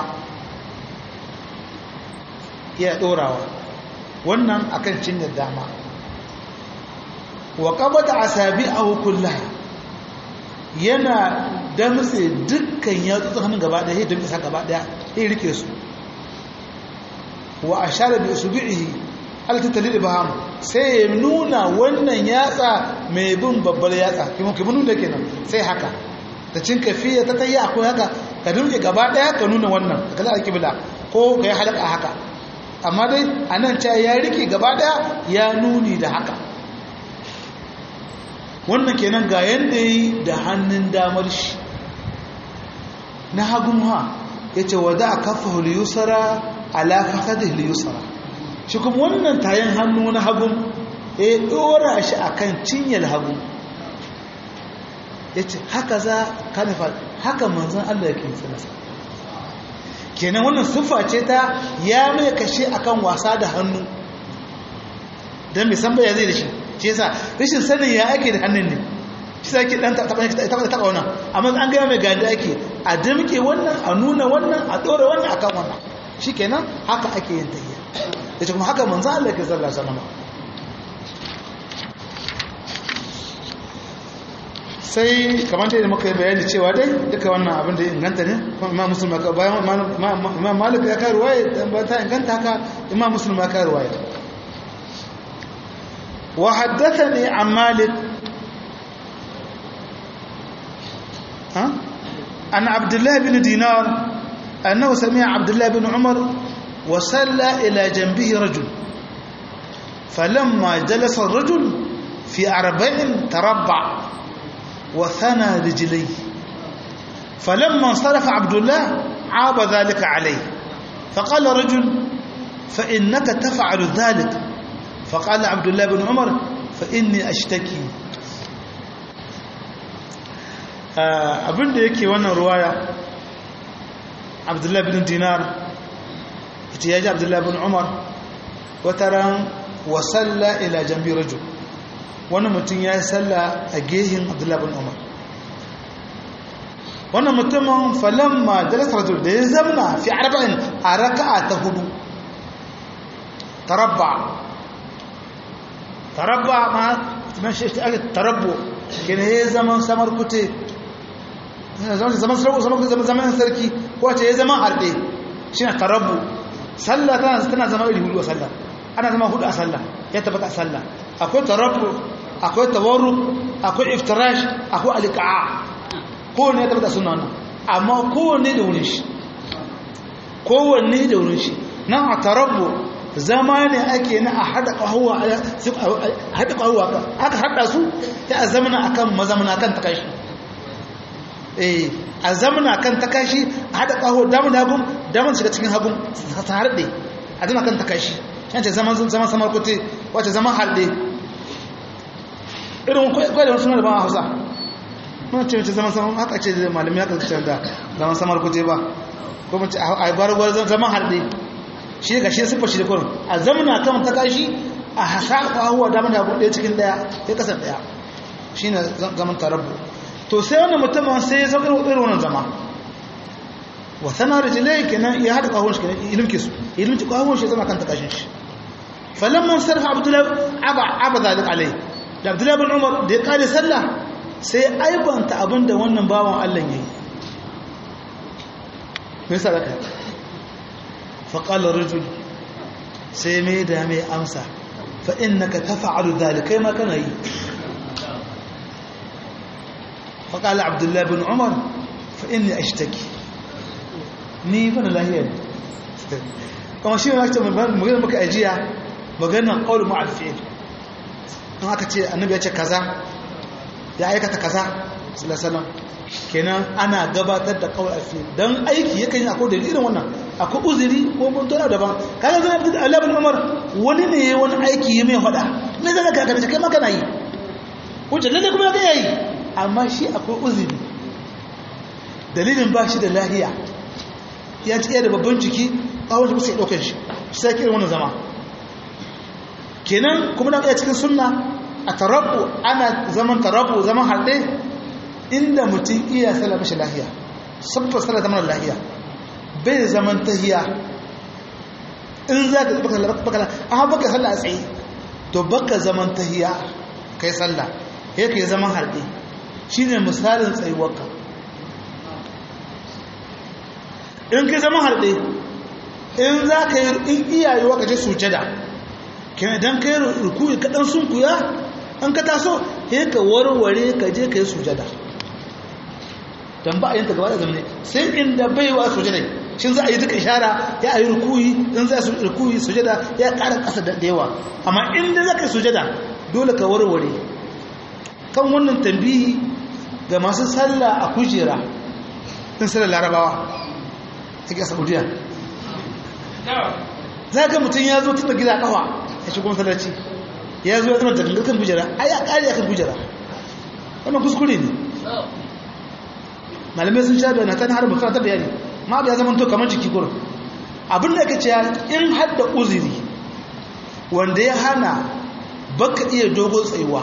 iya dorawa wannan akan cinye dama wa qabada asabi'ahu kullaha yana damtse dukkan yatsun hannun gaba daya ya damtsa gaba daya ya rike su wa ashara bi usbi'ihi altattalin ibham sai ya nuna wannan yatsa mai bin babbar yatsa kuma kuma nuna kenan sai haka da cin kafiya ta tayya akwai haka ka dinke gaba daya ka nuna wannan ka kalla alkibla ko ka yi halaka haka amma dai anan ta ya rike gaba daya ya nuni da haka wannan kenan ga yanda yi da hannun damar shi na hagun ha yace wada kafahu liyusara ala fakhadihi liyusara shi kuma wannan tayin hannu na hagun ya dora shi akan cinyar hagu ya ce haka za ka nufa haka manzan Allah ya kinsa nasa kenan wannan siffa ce ta ya mai kashe akan wasa da hannu don mai san baya zai da shi shi yasa rashin sanin ya ake da hannun ne shi sa ke dan taɓa wannan amma an gaya mai ganda ake a dimke wannan a nuna wannan a ɗora wannan akan wannan shi kenan haka ake yin tahiyya da kuma haka manzan Allah ya kinsa nasa sai kamar da muka yi bayani cewa dai duka wannan abin da inganta ne imam muslim ka bayan imam malik ya kai ruwaya ba ta inganta haka imam muslim ya kai ruwaya wa haddathani an malik ha an abdullah bin dinar annahu sami'a abdullah bin umar wa salla ila janbihi rajul فلما جلس الرجل في أربع تربع وثنى رجليه فلما انصرف عبد الله عاب ذلك عليه فقال رجل فإنك تفعل ذلك فقال عبد الله بن عمر فإني أشتكي abin da yake wannan ruwaya abdullahi bin dinar ita ya ji abdullahi bin umar wata ran wasalla ila jambi rajul wani mutum ya yi salla a gehin abdullahi bin umar wannan mutumin falamma jalasa rajul da ya zamna fi arba'in a raka'a ta hudu tarabba tarabba ma man shi ake tarabbo kene ya zaman samar kute zaman zaman zaman sarki ko ce ya zaman harɗe shi na tarabbo sallah tana zama iri hudu a sallah ana zama hudu a sallah ya tabbata a sallah akwai tarabbo akwai tawarru akwai iftirash akwai alika'a kowanne ya tabbata suna nan amma kowanne da wurin shi kowanne da wurin shi nan a tarabbo zama ne ake na a haɗa ƙahuwa haɗa ƙahuwa aka haɗa su ya a zamana a kan mazamana kan takashi eh a zamana kan takashi a haɗa ƙahuwa damun da hagun damun shiga cikin hagun ta harɗe a zama kan takashi yance zaman samar kote wace zaman harɗe irin kwai da wasu suna da ban hausa muna ce mace zaman samar haka ce da malami haka ce da zaman samar kote ba ko mace a gwargwar zaman harɗe shi ga shi siffar shi da kurin a zamana kan ta kashi a hasa kwahuwa damar da ɗaya cikin ɗaya ya kasar ɗaya shi ne zaman tarabu to sai wannan mutumin sai ya zama irin wannan zama wa sana da jilai kenan ya haɗa kwahuwan shi kenan ilimki su ilimki kwahuwan shi zama kan ta kashin shi falamman sarfa abdullahi aba zalik alai da abdullahi bin umar da ya kare sallah sai ya aibanta abin da wannan bawan allah ya yi me yasa da faƙalar rajul sai mai da mai amsa fa'inaka ta fa'alu zalikai ma kana yi faƙalar abdullahi bin umar fa'inni a shi take ni bana lahiyar kuma shi ne magana maka ajiya maganan ƙaunar ma'alfi'il don aka ce annabi ya ce kaza ya aikata kaza salasalam kenan ana gabatar da kawai alfi don aiki yakan yi akwai dalilin wannan akwai uzuri ko muntuna daban kaga zai abin Allah bin Umar wani ne wani aiki ya mai hada me zaka ka kana kai maka nayi wuce lalle kuma ga yayi amma shi akwai uzuri dalilin ba shi da lahiya ya ci da babban ciki kawai shi sai daukar shi sai kiran wannan zama kenan kuma na iya cikin sunna a tarabbu ana zaman tarabbu zaman harɗe inda mutum iya sallah mashi lahiya sabbar sallah ta mana lahiya bai zaman tahiya in za ka baka baka a baka sallah a tsaye to baka zaman tahiya kai sallah ya kai zaman harbe shine misalin tsayuwarka in kai zaman harbe in za ka yi in iyayewa ka je sujada kenan idan kai rukuyi ka dan sunkuya an ka taso sai ka warware ka je ka yi sujada dan ba a yin ta gaba da zamani sai inda bai wa sujada shin za a yi duka ishara ya a yi rukuyi in za a yi rukuyi sujada ya ƙara ƙasa da yawa amma inda za ka yi sujada dole ka warware kan wannan tambihi ga masu sallah a kujera in sallar larabawa a ƙasa saudiya za ga mutum ya zo tun da gida kawa ya shigo masallaci ya zo ya zama da kan kujera ai ya kare akan kujera wannan kuskure ne malamai sun sha bayana kan har mutum ta bayani ma ya zama to kamar jiki gurin abin da aka ce in hadda uzuri wanda ya hana baka iya dogo tsayuwa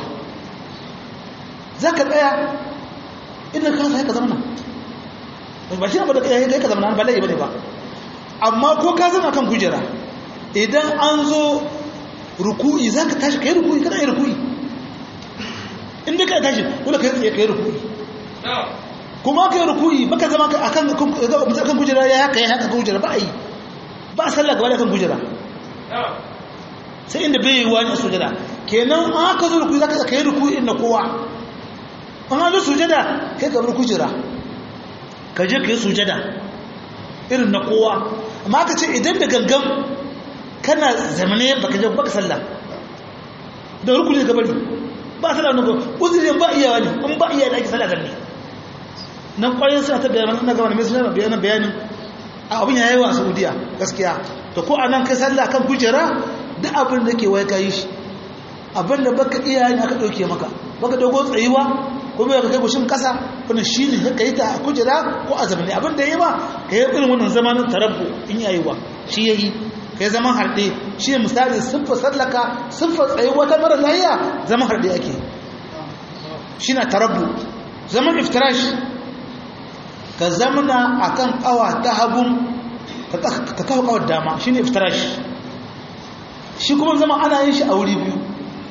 za ka tsaya inda ka sa ka zama nan ba shi ba da kai ka zama nan ba lai bane ba amma ko ka zama kan kujera idan an zo ruku'i za ka tashi kai ruku'i kana yi ruku'i inda ka tashi dole ka yi tsaye kai ruku'i kuma ka yi ruku'i baka zama akan kan kujera ya haka ya haka kan kujera ba a yi ba a sallah gaba da kan kujera sai inda bai yi wani a sujada kenan an haka zo ruku'i za ka yi ruku'i inda kowa an zo sujada kai ka bar kujera ka je ka yi sujada irin na kowa amma ka ce idan da gangan kana zamane baka je baka sallah da rukuni ka bari ba sallah ne ko uzurin ba iyawa ne in ba iyawa da ake sallah zanne nan kwarin suna ta bayanan na gaba mai suna bayanan bayanin abin ya yi wa saudiya gaskiya to ko anan kai sallah kan kujera duk abin da ke wai ka yi shi abin da baka iya ne aka ɗauke maka baka dogo tsayuwa ko bai ka kai gushin kasa wannan shine ka yi ta a kujera ko a zamani abin da yi ba ka yi irin wannan zamanin tarabbu in yayi wa shi yayi kai zaman harɗe shi misali siffar sallaka siffar tsayuwa ta mara lahiya zaman harɗe ake shi na tarabbu zaman iftirash ka zamana akan kawa ta hagun ka kawo kawar dama shi ne iftirash shi kuma zama ana yin shi a wuri biyu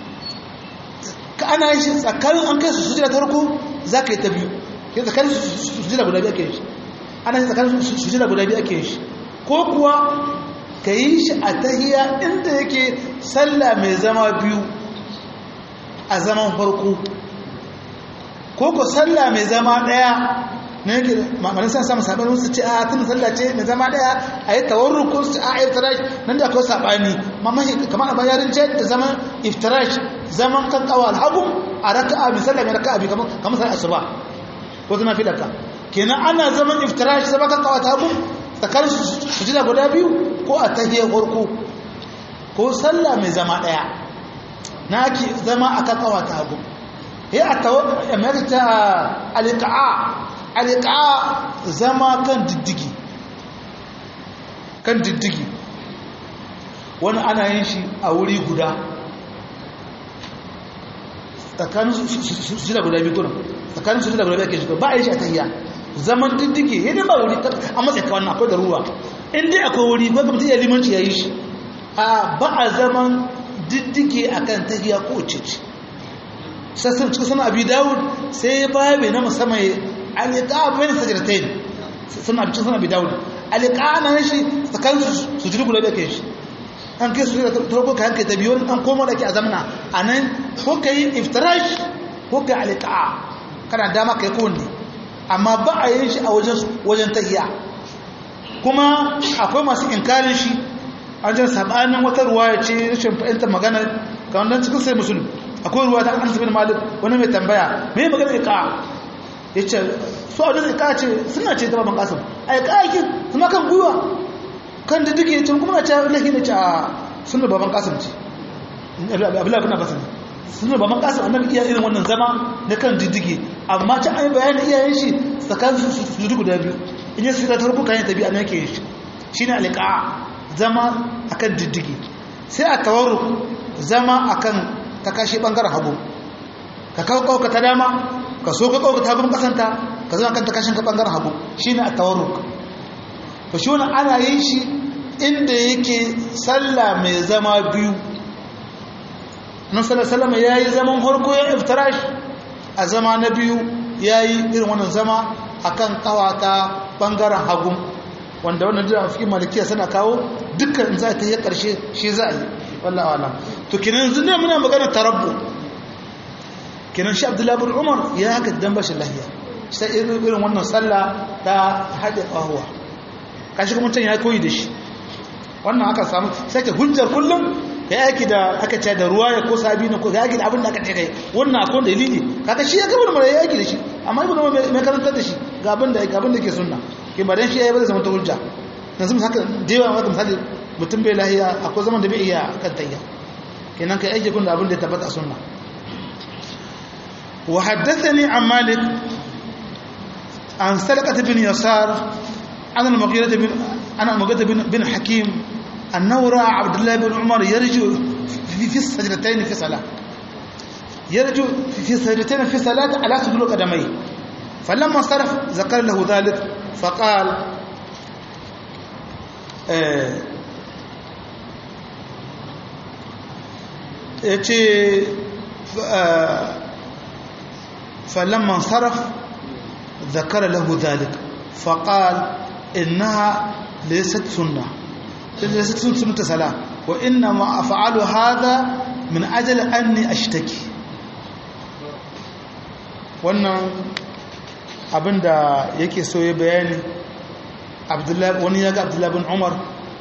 ka ana yin shi tsakanin an kai su sujira ta farko za ka yi ta biyu ke tsakanin sujira guda biyu ake yin shi ana yin tsakanin sujira guda biyu ake yin shi ko kuwa ka yi shi a tahiya inda yake sallah mai zama biyu a zaman farko ko ku sallah mai zama daya na yake mamanin san samun saɓani su ce a tun sallah ce mai zama daya a yi tawarru ko su ce a iftirash nan da akwai saɓani mamashi kamar a bayarin ce da zaman iftirash zaman kan kawo alhagu a raka'a mai sallah mai raka'a bi kamar sallah asuba ko zama fi daka kenan ana zaman iftirash zama kan kawo ta hagu tsakanin sujida guda biyu ko a tahiyar farko ko sallah mai zama daya na ake zama a kan kawo ta hagu ya a tawarta alika'a alika'a zama kan diddigi kan diddigi wani ana yin shi a wuri guda tsakanin sujida guda biyu kuna tsakanin sujida guda biyu ake shiga ba a yi shi a tahiyya zaman diddige yadda ba wuri a matsayi kawai na akwai da ruwa inda akwai wuri ba ga mutum ya limanci ya yi shi a ba a zaman diddige a kan tahiya ko cici sassan cikin sana abi dawud sai ya babe na musamman alika bayan sajiratain suna cikin sana abi dawud alika na shi tsakanin su jiri guda da ke shi an kai su da tarko ka hankali ta biyu an koma da ke a zamana a nan ko ka yi iftirash ko ka yi alika kana dama ka yi kowanne amma ba a yin shi a wajen tahiya kuma akwai masu inkarin shi an jan sabanin wata ruwa ya ce rashin fahimtar magana ga wannan cikin sai musulun akwai ruwa ta an bin malik wani mai tambaya mai magana ika ya ce su a wajen ika ce suna ce ta baban kasim a ika aikin suna kan gwiwa kan da duke ce kuma na ce lahi da ce a suna baban kasim ce abdullahi bin abbas ne suna baban kasim annabi iya irin wannan zama na kan diddige amma ta an yi bayanin iyayen shi tsakanin su su guda biyu in yi suka tarko kayan tabi a nake shi shi ne alika zama a kan diddige sai a tawarru zama a kan ta kashe ɓangaren hagu ka kawo ƙauka ta dama ka so ka ƙauka ta gudun ƙasanta ka zama kan ta kashin ka ɓangaren hagu shi ne a tawarru ba shi wani ana yin shi inda yake sallah mai zama biyu nan salama ya yi zaman harko ya iftirash a zama na biyu ya yi irin wannan zama a kan kawata ɓangaren hagu wanda wannan jira fi malikiya suna kawo dukkan za ta yi ƙarshe shi za a yi wallah wala to kinan yanzu ne muna magana tarabbu kinan shi abdullahi bin umar ya haka dan bashin lahiya sai irin wannan sallah ta haɗe ƙahuwa kashi kuma can ya koyi da shi wannan aka samu sai ke hujjar kullum ya yaki da aka ce da ruwa ya ko sabi na ko ya yaki da abin da aka ce kai wannan akwai dalili kaga shi ya gaba da ya yaki da shi amma ibnu umar mai karantar da shi ga abin da ga abin da ke sunna ke ba dan shi yayi ba zai zama ta hujja yanzu haka da yawa maka misali mutum bai lahiya akwai zaman da bai iya kan tayya kenan kai aiki kun da abin da ya tabbata a sunna wa haddathani an malik an salaqat bin yasar an al-mughira bin an al-mughira bin bin hakim annahu ra'a abdullah bin umar yarju fi fi sajdatayn fi salat yarju fi sajdatayn fi salat ala sujud qadamai فلما صرف ذكر له ذلك فقال yace فلما انصرف ذكر له ذلك فقال إنها ليست سنة ليست سنة صلاة وإنما أفعل هذا من أجل أني أشتكي wannan abinda yake so ya bayani wani ya ga abdullahi bin umar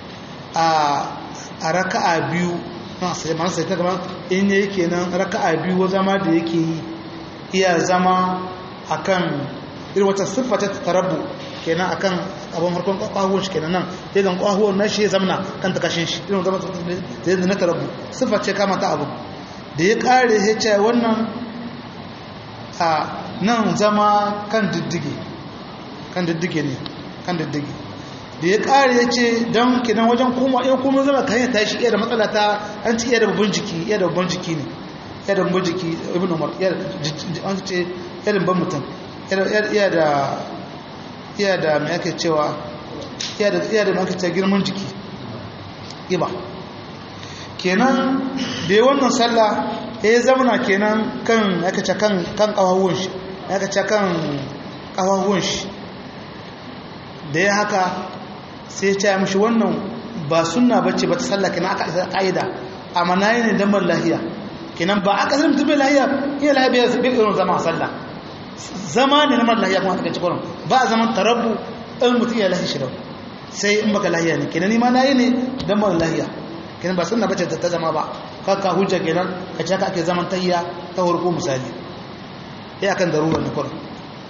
a raka'a biyu sai ma sai ta gama in yake nan raka'a biyu zama da yake yi iya zama akan irin wata siffa ta tarabu kenan akan abin harkon kwahuwan shi kenan nan ya zan kwahuwan na shi ya zamana kan ta kashin shi irin zama da yadda na tarabu siffa ce kama ta abu da ya kare ya ce wannan a nan zama kan diddige kan diddige ne kan diddige da ya kare ya ce don kenan wajen kuma in kuma zama kan yi tashi iya da matsala ta an ci iya da babban jiki iya da babban jiki ne iya da babban jiki ibn umar an ce iya da babban mutum iya da iya da mai ake cewa iya da iya da mai ake cewa girman jiki iba kenan da ya wannan sallah ya zamana kenan kan aka ce kan kan kawawun shi aka ce kan kawawun shi da ya haka sai ya mishi wannan ba sunna bace ba ta sallah kenan aka isa kaida amma nayi ne dan lahiya kenan ba aka zama mutum lahiya iya lahiya bai irin zama sallah zama ne na mara lahiya kuma aka ci kurin ba a zaman tarabbu in mutum ya lahi shi sai in baka lahiya ne kenan nima na yi ne don mara lahiya kenan ba sunna bace ta zama ba kaka hujja kenan ka ce ake zaman tayya ta farko misali ya kan darura ne kurin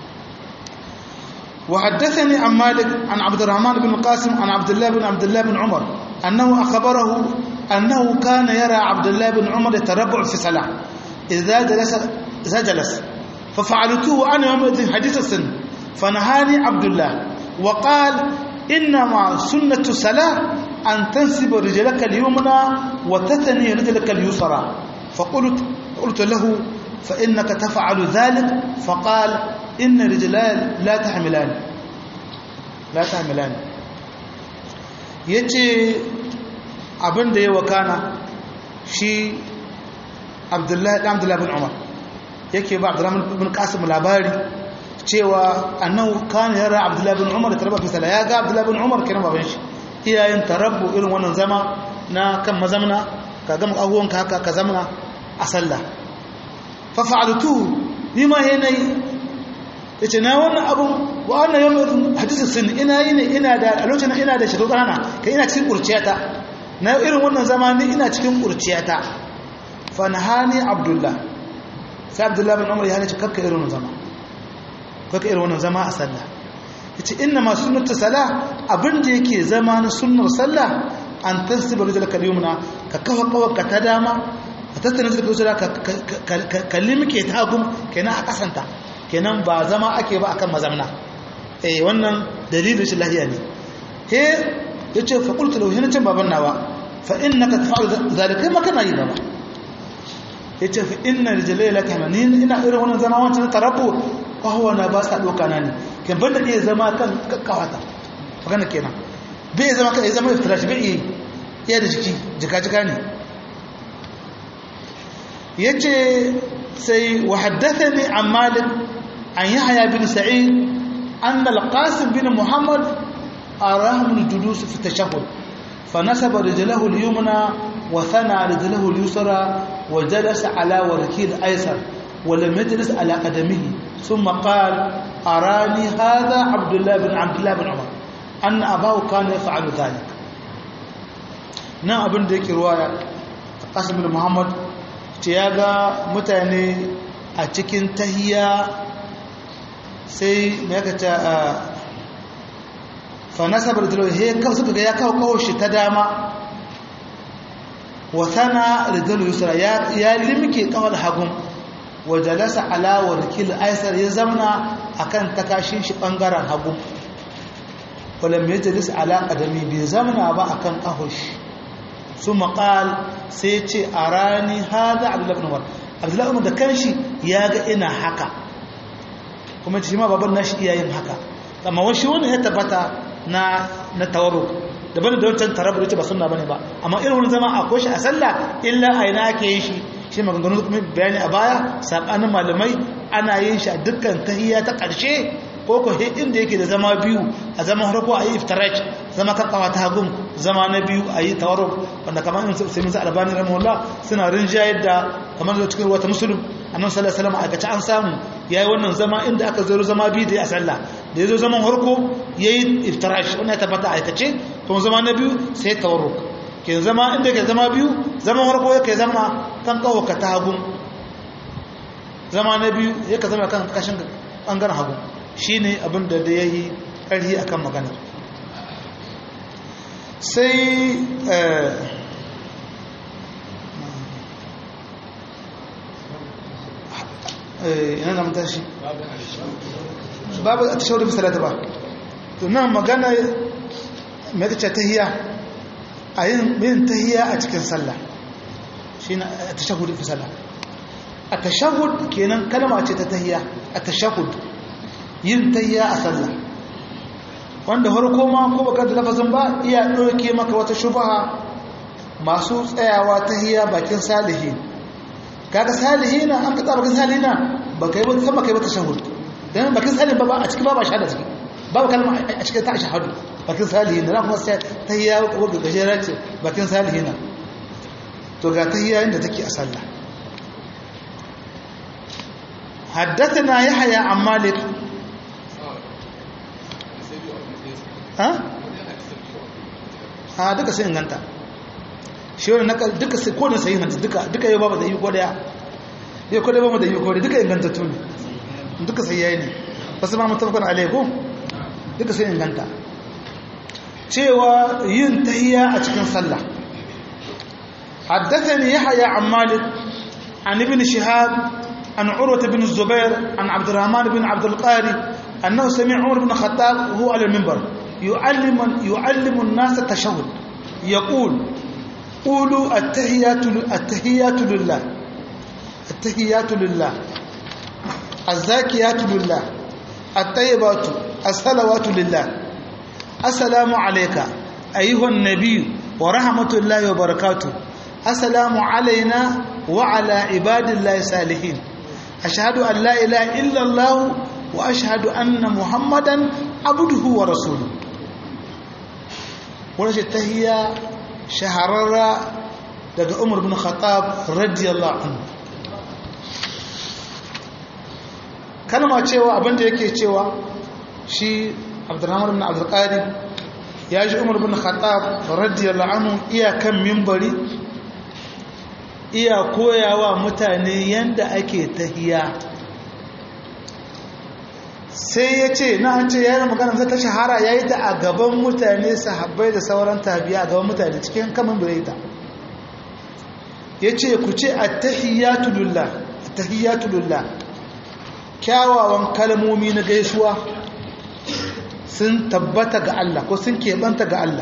وحدثني عن مالك عن عبد الرحمن بن القاسم عن عبد الله بن عبد الله بن عمر أنه أخبره أنه كان يرى عبد الله بن عمر يتربع في صلاة إذا جلس إذا جلس ففعلته أنا يومئذ حديث السن فنهاني عبد الله وقال إنما سنة الصلاة أن تنسب رجلك اليمنى وتثني رجلك اليسرى فقلت قلت له فإنك تفعل ذلك فقال إن رجلان لا تحملان لا تحملان yace abin da ya wakana shi abdullahi dan abdullahi bin umar yake ba abdullahi bin qasim labari cewa annahu kana yara abdullahi bin umar tarabba fi sala ya ga abdullahi bin umar kenan baban shi iyayen tarabbu irin wannan zama na kan mazamna ka gama abuwanka haka ka zamna a sallah fa fa'altu ni ma yanayi yace na wannan abun wa annan yawm hadisi sun ina yi ne ina da a lokacin ina da shekaru kanana kai ina cikin kurciyata na irin wannan zama ni ina cikin kurciyata fa nahani abdullah sai abdullah bin umar ya hana kakka irin wannan zama kakka irin wannan zama a sallah yace inna ma sunnatu salah abin da yake zama na sunnar sallah an tansiba rijlaka al-yumna ka kafa kawarka ta dama ka tattana rijlaka usra ka kallimke ta hagu kenan a kasanta kenan ba zama ake ba akan mazamna eh wannan dalilin shi lahiya ne he yace fa qultu lahu hina can baban nawa fa innaka taf'alu zalika ma kana yi baba yace fa inna rijlai laka manin ina irin wannan zama wancan tarabbu kahwa na ba sa doka na ne kan banda iya zama kan kakkawata magana kenan bai zama kan zama iftirash bai iya da jiki jika jika ne yace sai wa haddathani an malik an yahya bin sa'id أن القاسم بن محمد أراهم الجلوس في التشهد فنسب رجله اليمنى وثنى رجله اليسرى وجلس على وركيه الأيسر ولم يجلس على قدمه ثم قال أراني هذا عبد الله بن عبد الله بن عمر أن أباه كان يفعل ذلك na abin da yake ruwaya qasim bin muhammad ce ya ga mutane a cikin tahiyya sai ya kaca a fanasabar da he kawo suka ga ya kawo kawo shi ta dama wa sana rijal yusra ya ya limke kawal hagun wa jalasa ala warkil aisar ya zamna akan takashin shi bangaren hagun walam yajlis ala qadami bai zamna ba akan kahush su maqal sai ce arani hada abdullah ibn umar abdullah ibn da kanshi ya ga ina haka kuma shi ma baban nashi iyayen haka amma wani wani ya tabbata na na tawarruk daban da wancan tarabu da ba sunna bane ba amma irin wani zama akwai shi a sallah illa a ina ake yin shi shi maganganu kuma bayani a baya sabanin malamai ana yin shi a dukkan tahiyya ta ƙarshe ko ko inda yake da zama biyu a zaman farko a yi iftiraj zama karkawa ta hagun zama na biyu a yi tawarruk wanda kamar yin sai musa albani rahimahullah suna rinjayar da kamar da cikin wata musulun annabi sallallahu alaihi wasallam a gaci an samu yayi wannan zama inda aka zo zama biyu da ya sallah da yazo zaman farko yayi iftirash wannan ya tabbata aikace kuma zama na biyu sai tawarruk ke zama inda ke zama biyu zaman farko yake zama kan kawo ka ta hagun zama na biyu yake zama kan kashin bangaren hagu shine abin da da yayi karhi akan magana sai ina da mutashi babu a tashawar fi salata ba tunan magana mai kace tahiya a yin tahiya a cikin sallah shi na a tashahud fi sallah a tashahud kenan kalma ce ta tahiya a tashahud yin tahiya a sallah wanda harko ma ko baka da lafazin ba iya ɗauke maka wata shubaha masu tsayawa tahiya bakin salihin kaga salihina an ka tsaba bakin salihina ba kai ba sama kai ba tashahhud dan bakin salihin ba a cikin ba ba shahada ciki babu kalma a cikin ta shahadu bakin salihina na kuma sai tahiyya wanda gajera ce bakin salihina to ga tahiyya inda take a sallah حدثنا يحيى عن مالك ها ها duka sai inganta shi wani naka duka sai ko da sai inganta duka duka yau babu da yi ko daya yau ko da babu da yi ko da duka inganta tuni duka sai yayi ne wasu ma mutafakar alaikum duka sai inganta cewa yin tahiyya a cikin sallah حدثني يحيى عن مالك عن ابن شهاب عن عروة بن الزبير عن عبد الرحمن بن عبد القاري أنه سمع عمر بن الخطاب وهو على المنبر يعلم يعلم الناس التشهد يقول قولوا التحيات التحيات لله التحيات لله الزاكيات لله الطيبات الصلوات لله السلام عليك أيها النبي ورحمة الله وبركاته السلام علينا وعلى عباد الله الصالحين أشهد أن لا إله إلا الله وأشهد أن محمدا عبده ورسوله ونشي التهية شهرر daga Umar bin Khattab radiyallahu anhu kalma cewa abinda yake cewa shi Abdurrahman bin Abdul Qadir ya ji Umar bin Khattab radiyallahu anhu iya kan minbari iya koyawa mutane yanda ake tahiya sai ya ce na an ce yayin magana zai ta shahara ya yi ta a gaban mutane sahabbai da sauran tabiya a gaban mutane cikin kamun bireta ya ce ku ce attahiyatu lillah attahiyatu lillah kyawawan kalmomi na gaisuwa sun tabbata ga Allah ko sun keɓanta ga Allah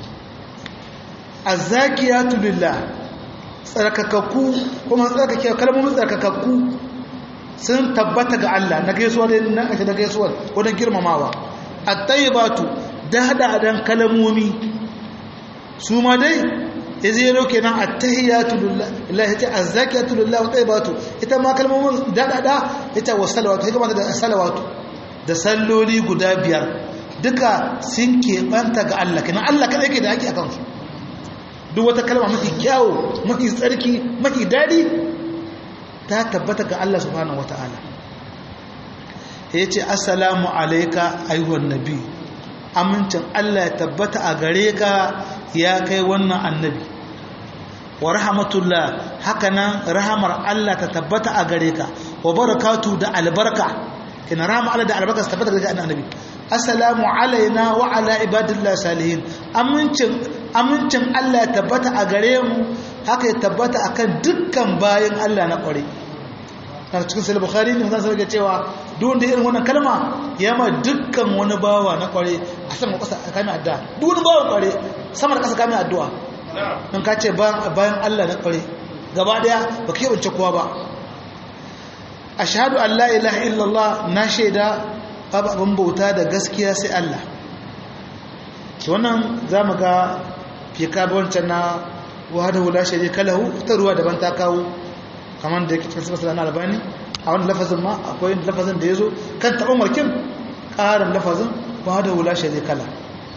azzakiyatu lillah tsarkakakku kuma tsarkake kalmomin tsarkakakku sun tabbata ga Allah na gaisuwa da nan ake da gaisuwa wajen girmamawa at-tayyibatu da hada dan kalmomi su ma dai yaje yaro kenan at-tahiyatu lillahi ta az-zakiyatu lillahi tayyibatu ita ma kalmomin da da ita wa salawatu ita ma da salawatu da salloli guda biyar duka sun keɓanta ga Allah kenan Allah kada yake da haƙi akan su duk wata kalma mafi kyawu mafi tsarki mafi daɗi ta tabbata ga Allah subhanahu wata'ala ya ce assalamu alaika ayyuhan nabi amincin Allah ya tabbata a gare ka ya kai wannan annabi wa rahmatullah haka nan rahamar Allah ta tabbata a gare ka wa barakatu da albarka kina rahama Allah da albarka ta tabbata ga annabi assalamu alaina wa ala ibadillah salihin amincin amincin Allah ya tabbata a gare mu haka ya tabbata akan dukkan bayan Allah na kware na cikin sahih bukhari ne zan ga cewa duk wanda irin wannan kalma ya ma dukkan wani bawa na kware a sama kasa kame addu'a duk wani bawa kware sama da kasa kame addu'a in ka ce bayan Allah na kware gaba daya ba ka yabance kowa ba ashhadu an la ilaha illallah na shaida babu abin bauta da gaskiya sai Allah wannan zamu ga fika wancan na wahdahu la sharika lahu ta ruwa daban ta kawo kamar da yake cikin sifar na albani a wani lafazin ma akwai lafazin da ya zo kan taɓa markin ƙarin lafazin ba da wula shi zai kala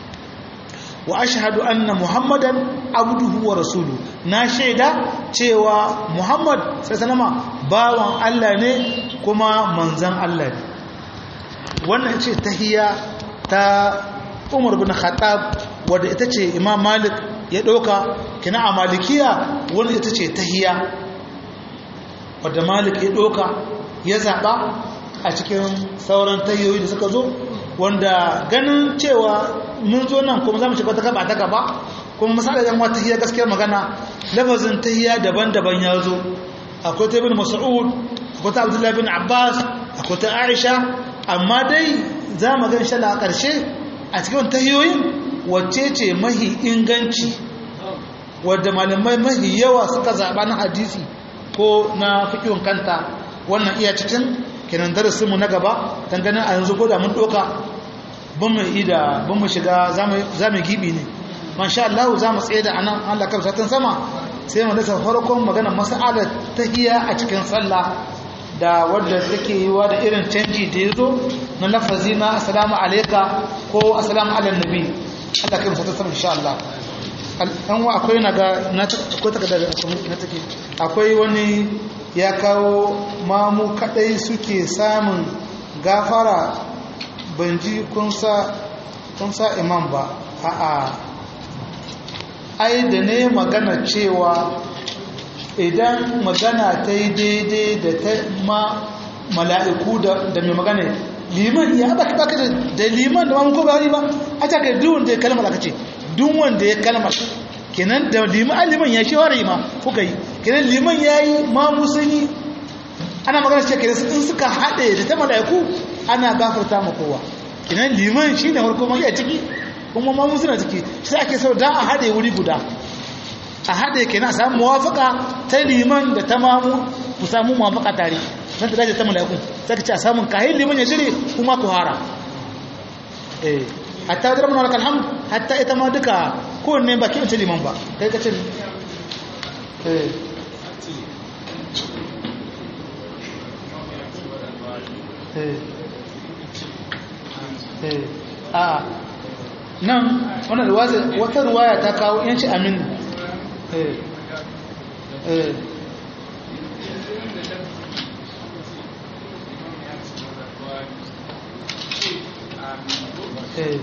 wa ashhadu anna muhammadan abduhu wa rasulu na shaida cewa muhammad sai sanama bawan Allah ne kuma manzan Allah ne wannan ce tahiyya ta umar bin khattab wadda ita ce imam malik ya ɗauka kina a malikiya wanda ita ce tahiyya wadda malik ya ɗoka ya zaɓa a cikin sauran tayoyi da suka zo wanda ganin cewa mun zo nan kuma za mu shiga ta gaba ta gaba kuma misali yan wata tahiyya gaskiyar magana lafazin tahiyya daban-daban ya zo akwai ta bin mas'ud akwai ta abdullahi bin abbas akwai ta aisha amma dai za mu gan shala a ƙarshe a cikin tahiyoyin wacce ce mahi inganci wadda malamai mahi yawa suka zaɓa na hadisi ko na fikihun kanta wannan iya cikin kenan darasinmu na gaba dangane a yanzu ko da mun doka ban mu ida ban mu shiga za mu gibi ne masha Allah za mu tsaye da anan Allah kan satan sama sai mu dasa farkon magana mas'alar tahiyya a cikin sallah da wadda take yiwa da irin canji da ya zo na lafazi na assalamu alaika ko assalamu ala nabi Allah kan satan sama insha Allah an wa akwai na ga akwai takardar na take akwai wani ya kawo mamu kadai suke samun gafara banji kun sa imam ba a'a ai da ne magana cewa idan magana ta yi daidai da ta ma mala'iku da mai magana liman ya baka baka da liman da mamu ko ba ba a ta kai duwun da ya kalmar aka ce duk wanda ya kalmar kenan da liman liman ya shi ware ma kuka yi kenan liman ya yi ma musulmi ana magana ce kenan in suka haɗe da ta mala'iku ana gafarta ma kowa kenan liman shi ne farko mai a ciki kuma ma musulmi ciki shi ake sau da a haɗe wuri guda a haɗe kenan a samu muwafaka ta liman da ta mamu ku samu muwafaka tare don ta dace ta mala'iku sai ka ce a samun kahin liman ya shirye kuma ku hara eh hatta wajen ramuna lakal hamd hatta ita ma duka kowanne ba kiran ce liman ba kai ka ce eh eh a nan wannan wata ruwaya ta kawo yanci amin eh eh eh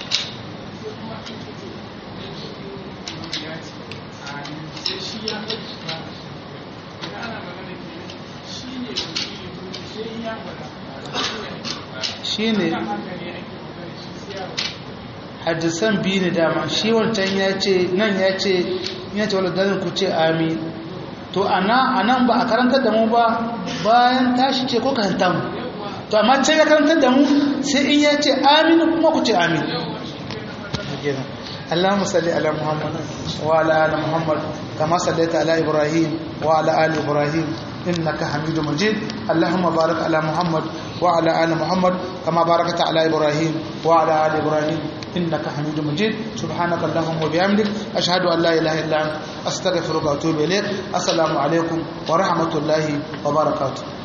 shi ne hadisan biyu ne dama shi wancan ya ce nan ya ce ya ce wadda dalin ku ce amin to ana nan ba a karantar da mu ba bayan tashi ce ko karanta mu to amma ce ya karantar da mu sai in ya ce amin kuma ku ce amin اللهم صل على محمد وعلى ال محمد كما صليت على ابراهيم وعلى ال ابراهيم انك حميد مجيد اللهم بارك على محمد وعلى ال محمد كما باركت على ابراهيم وعلى ال ابراهيم انك حميد مجيد سبحانك اللهم وبحمدك اشهد ان لا اله الا انت استغفرك واتوب اليك السلام عليكم ورحمه الله وبركاته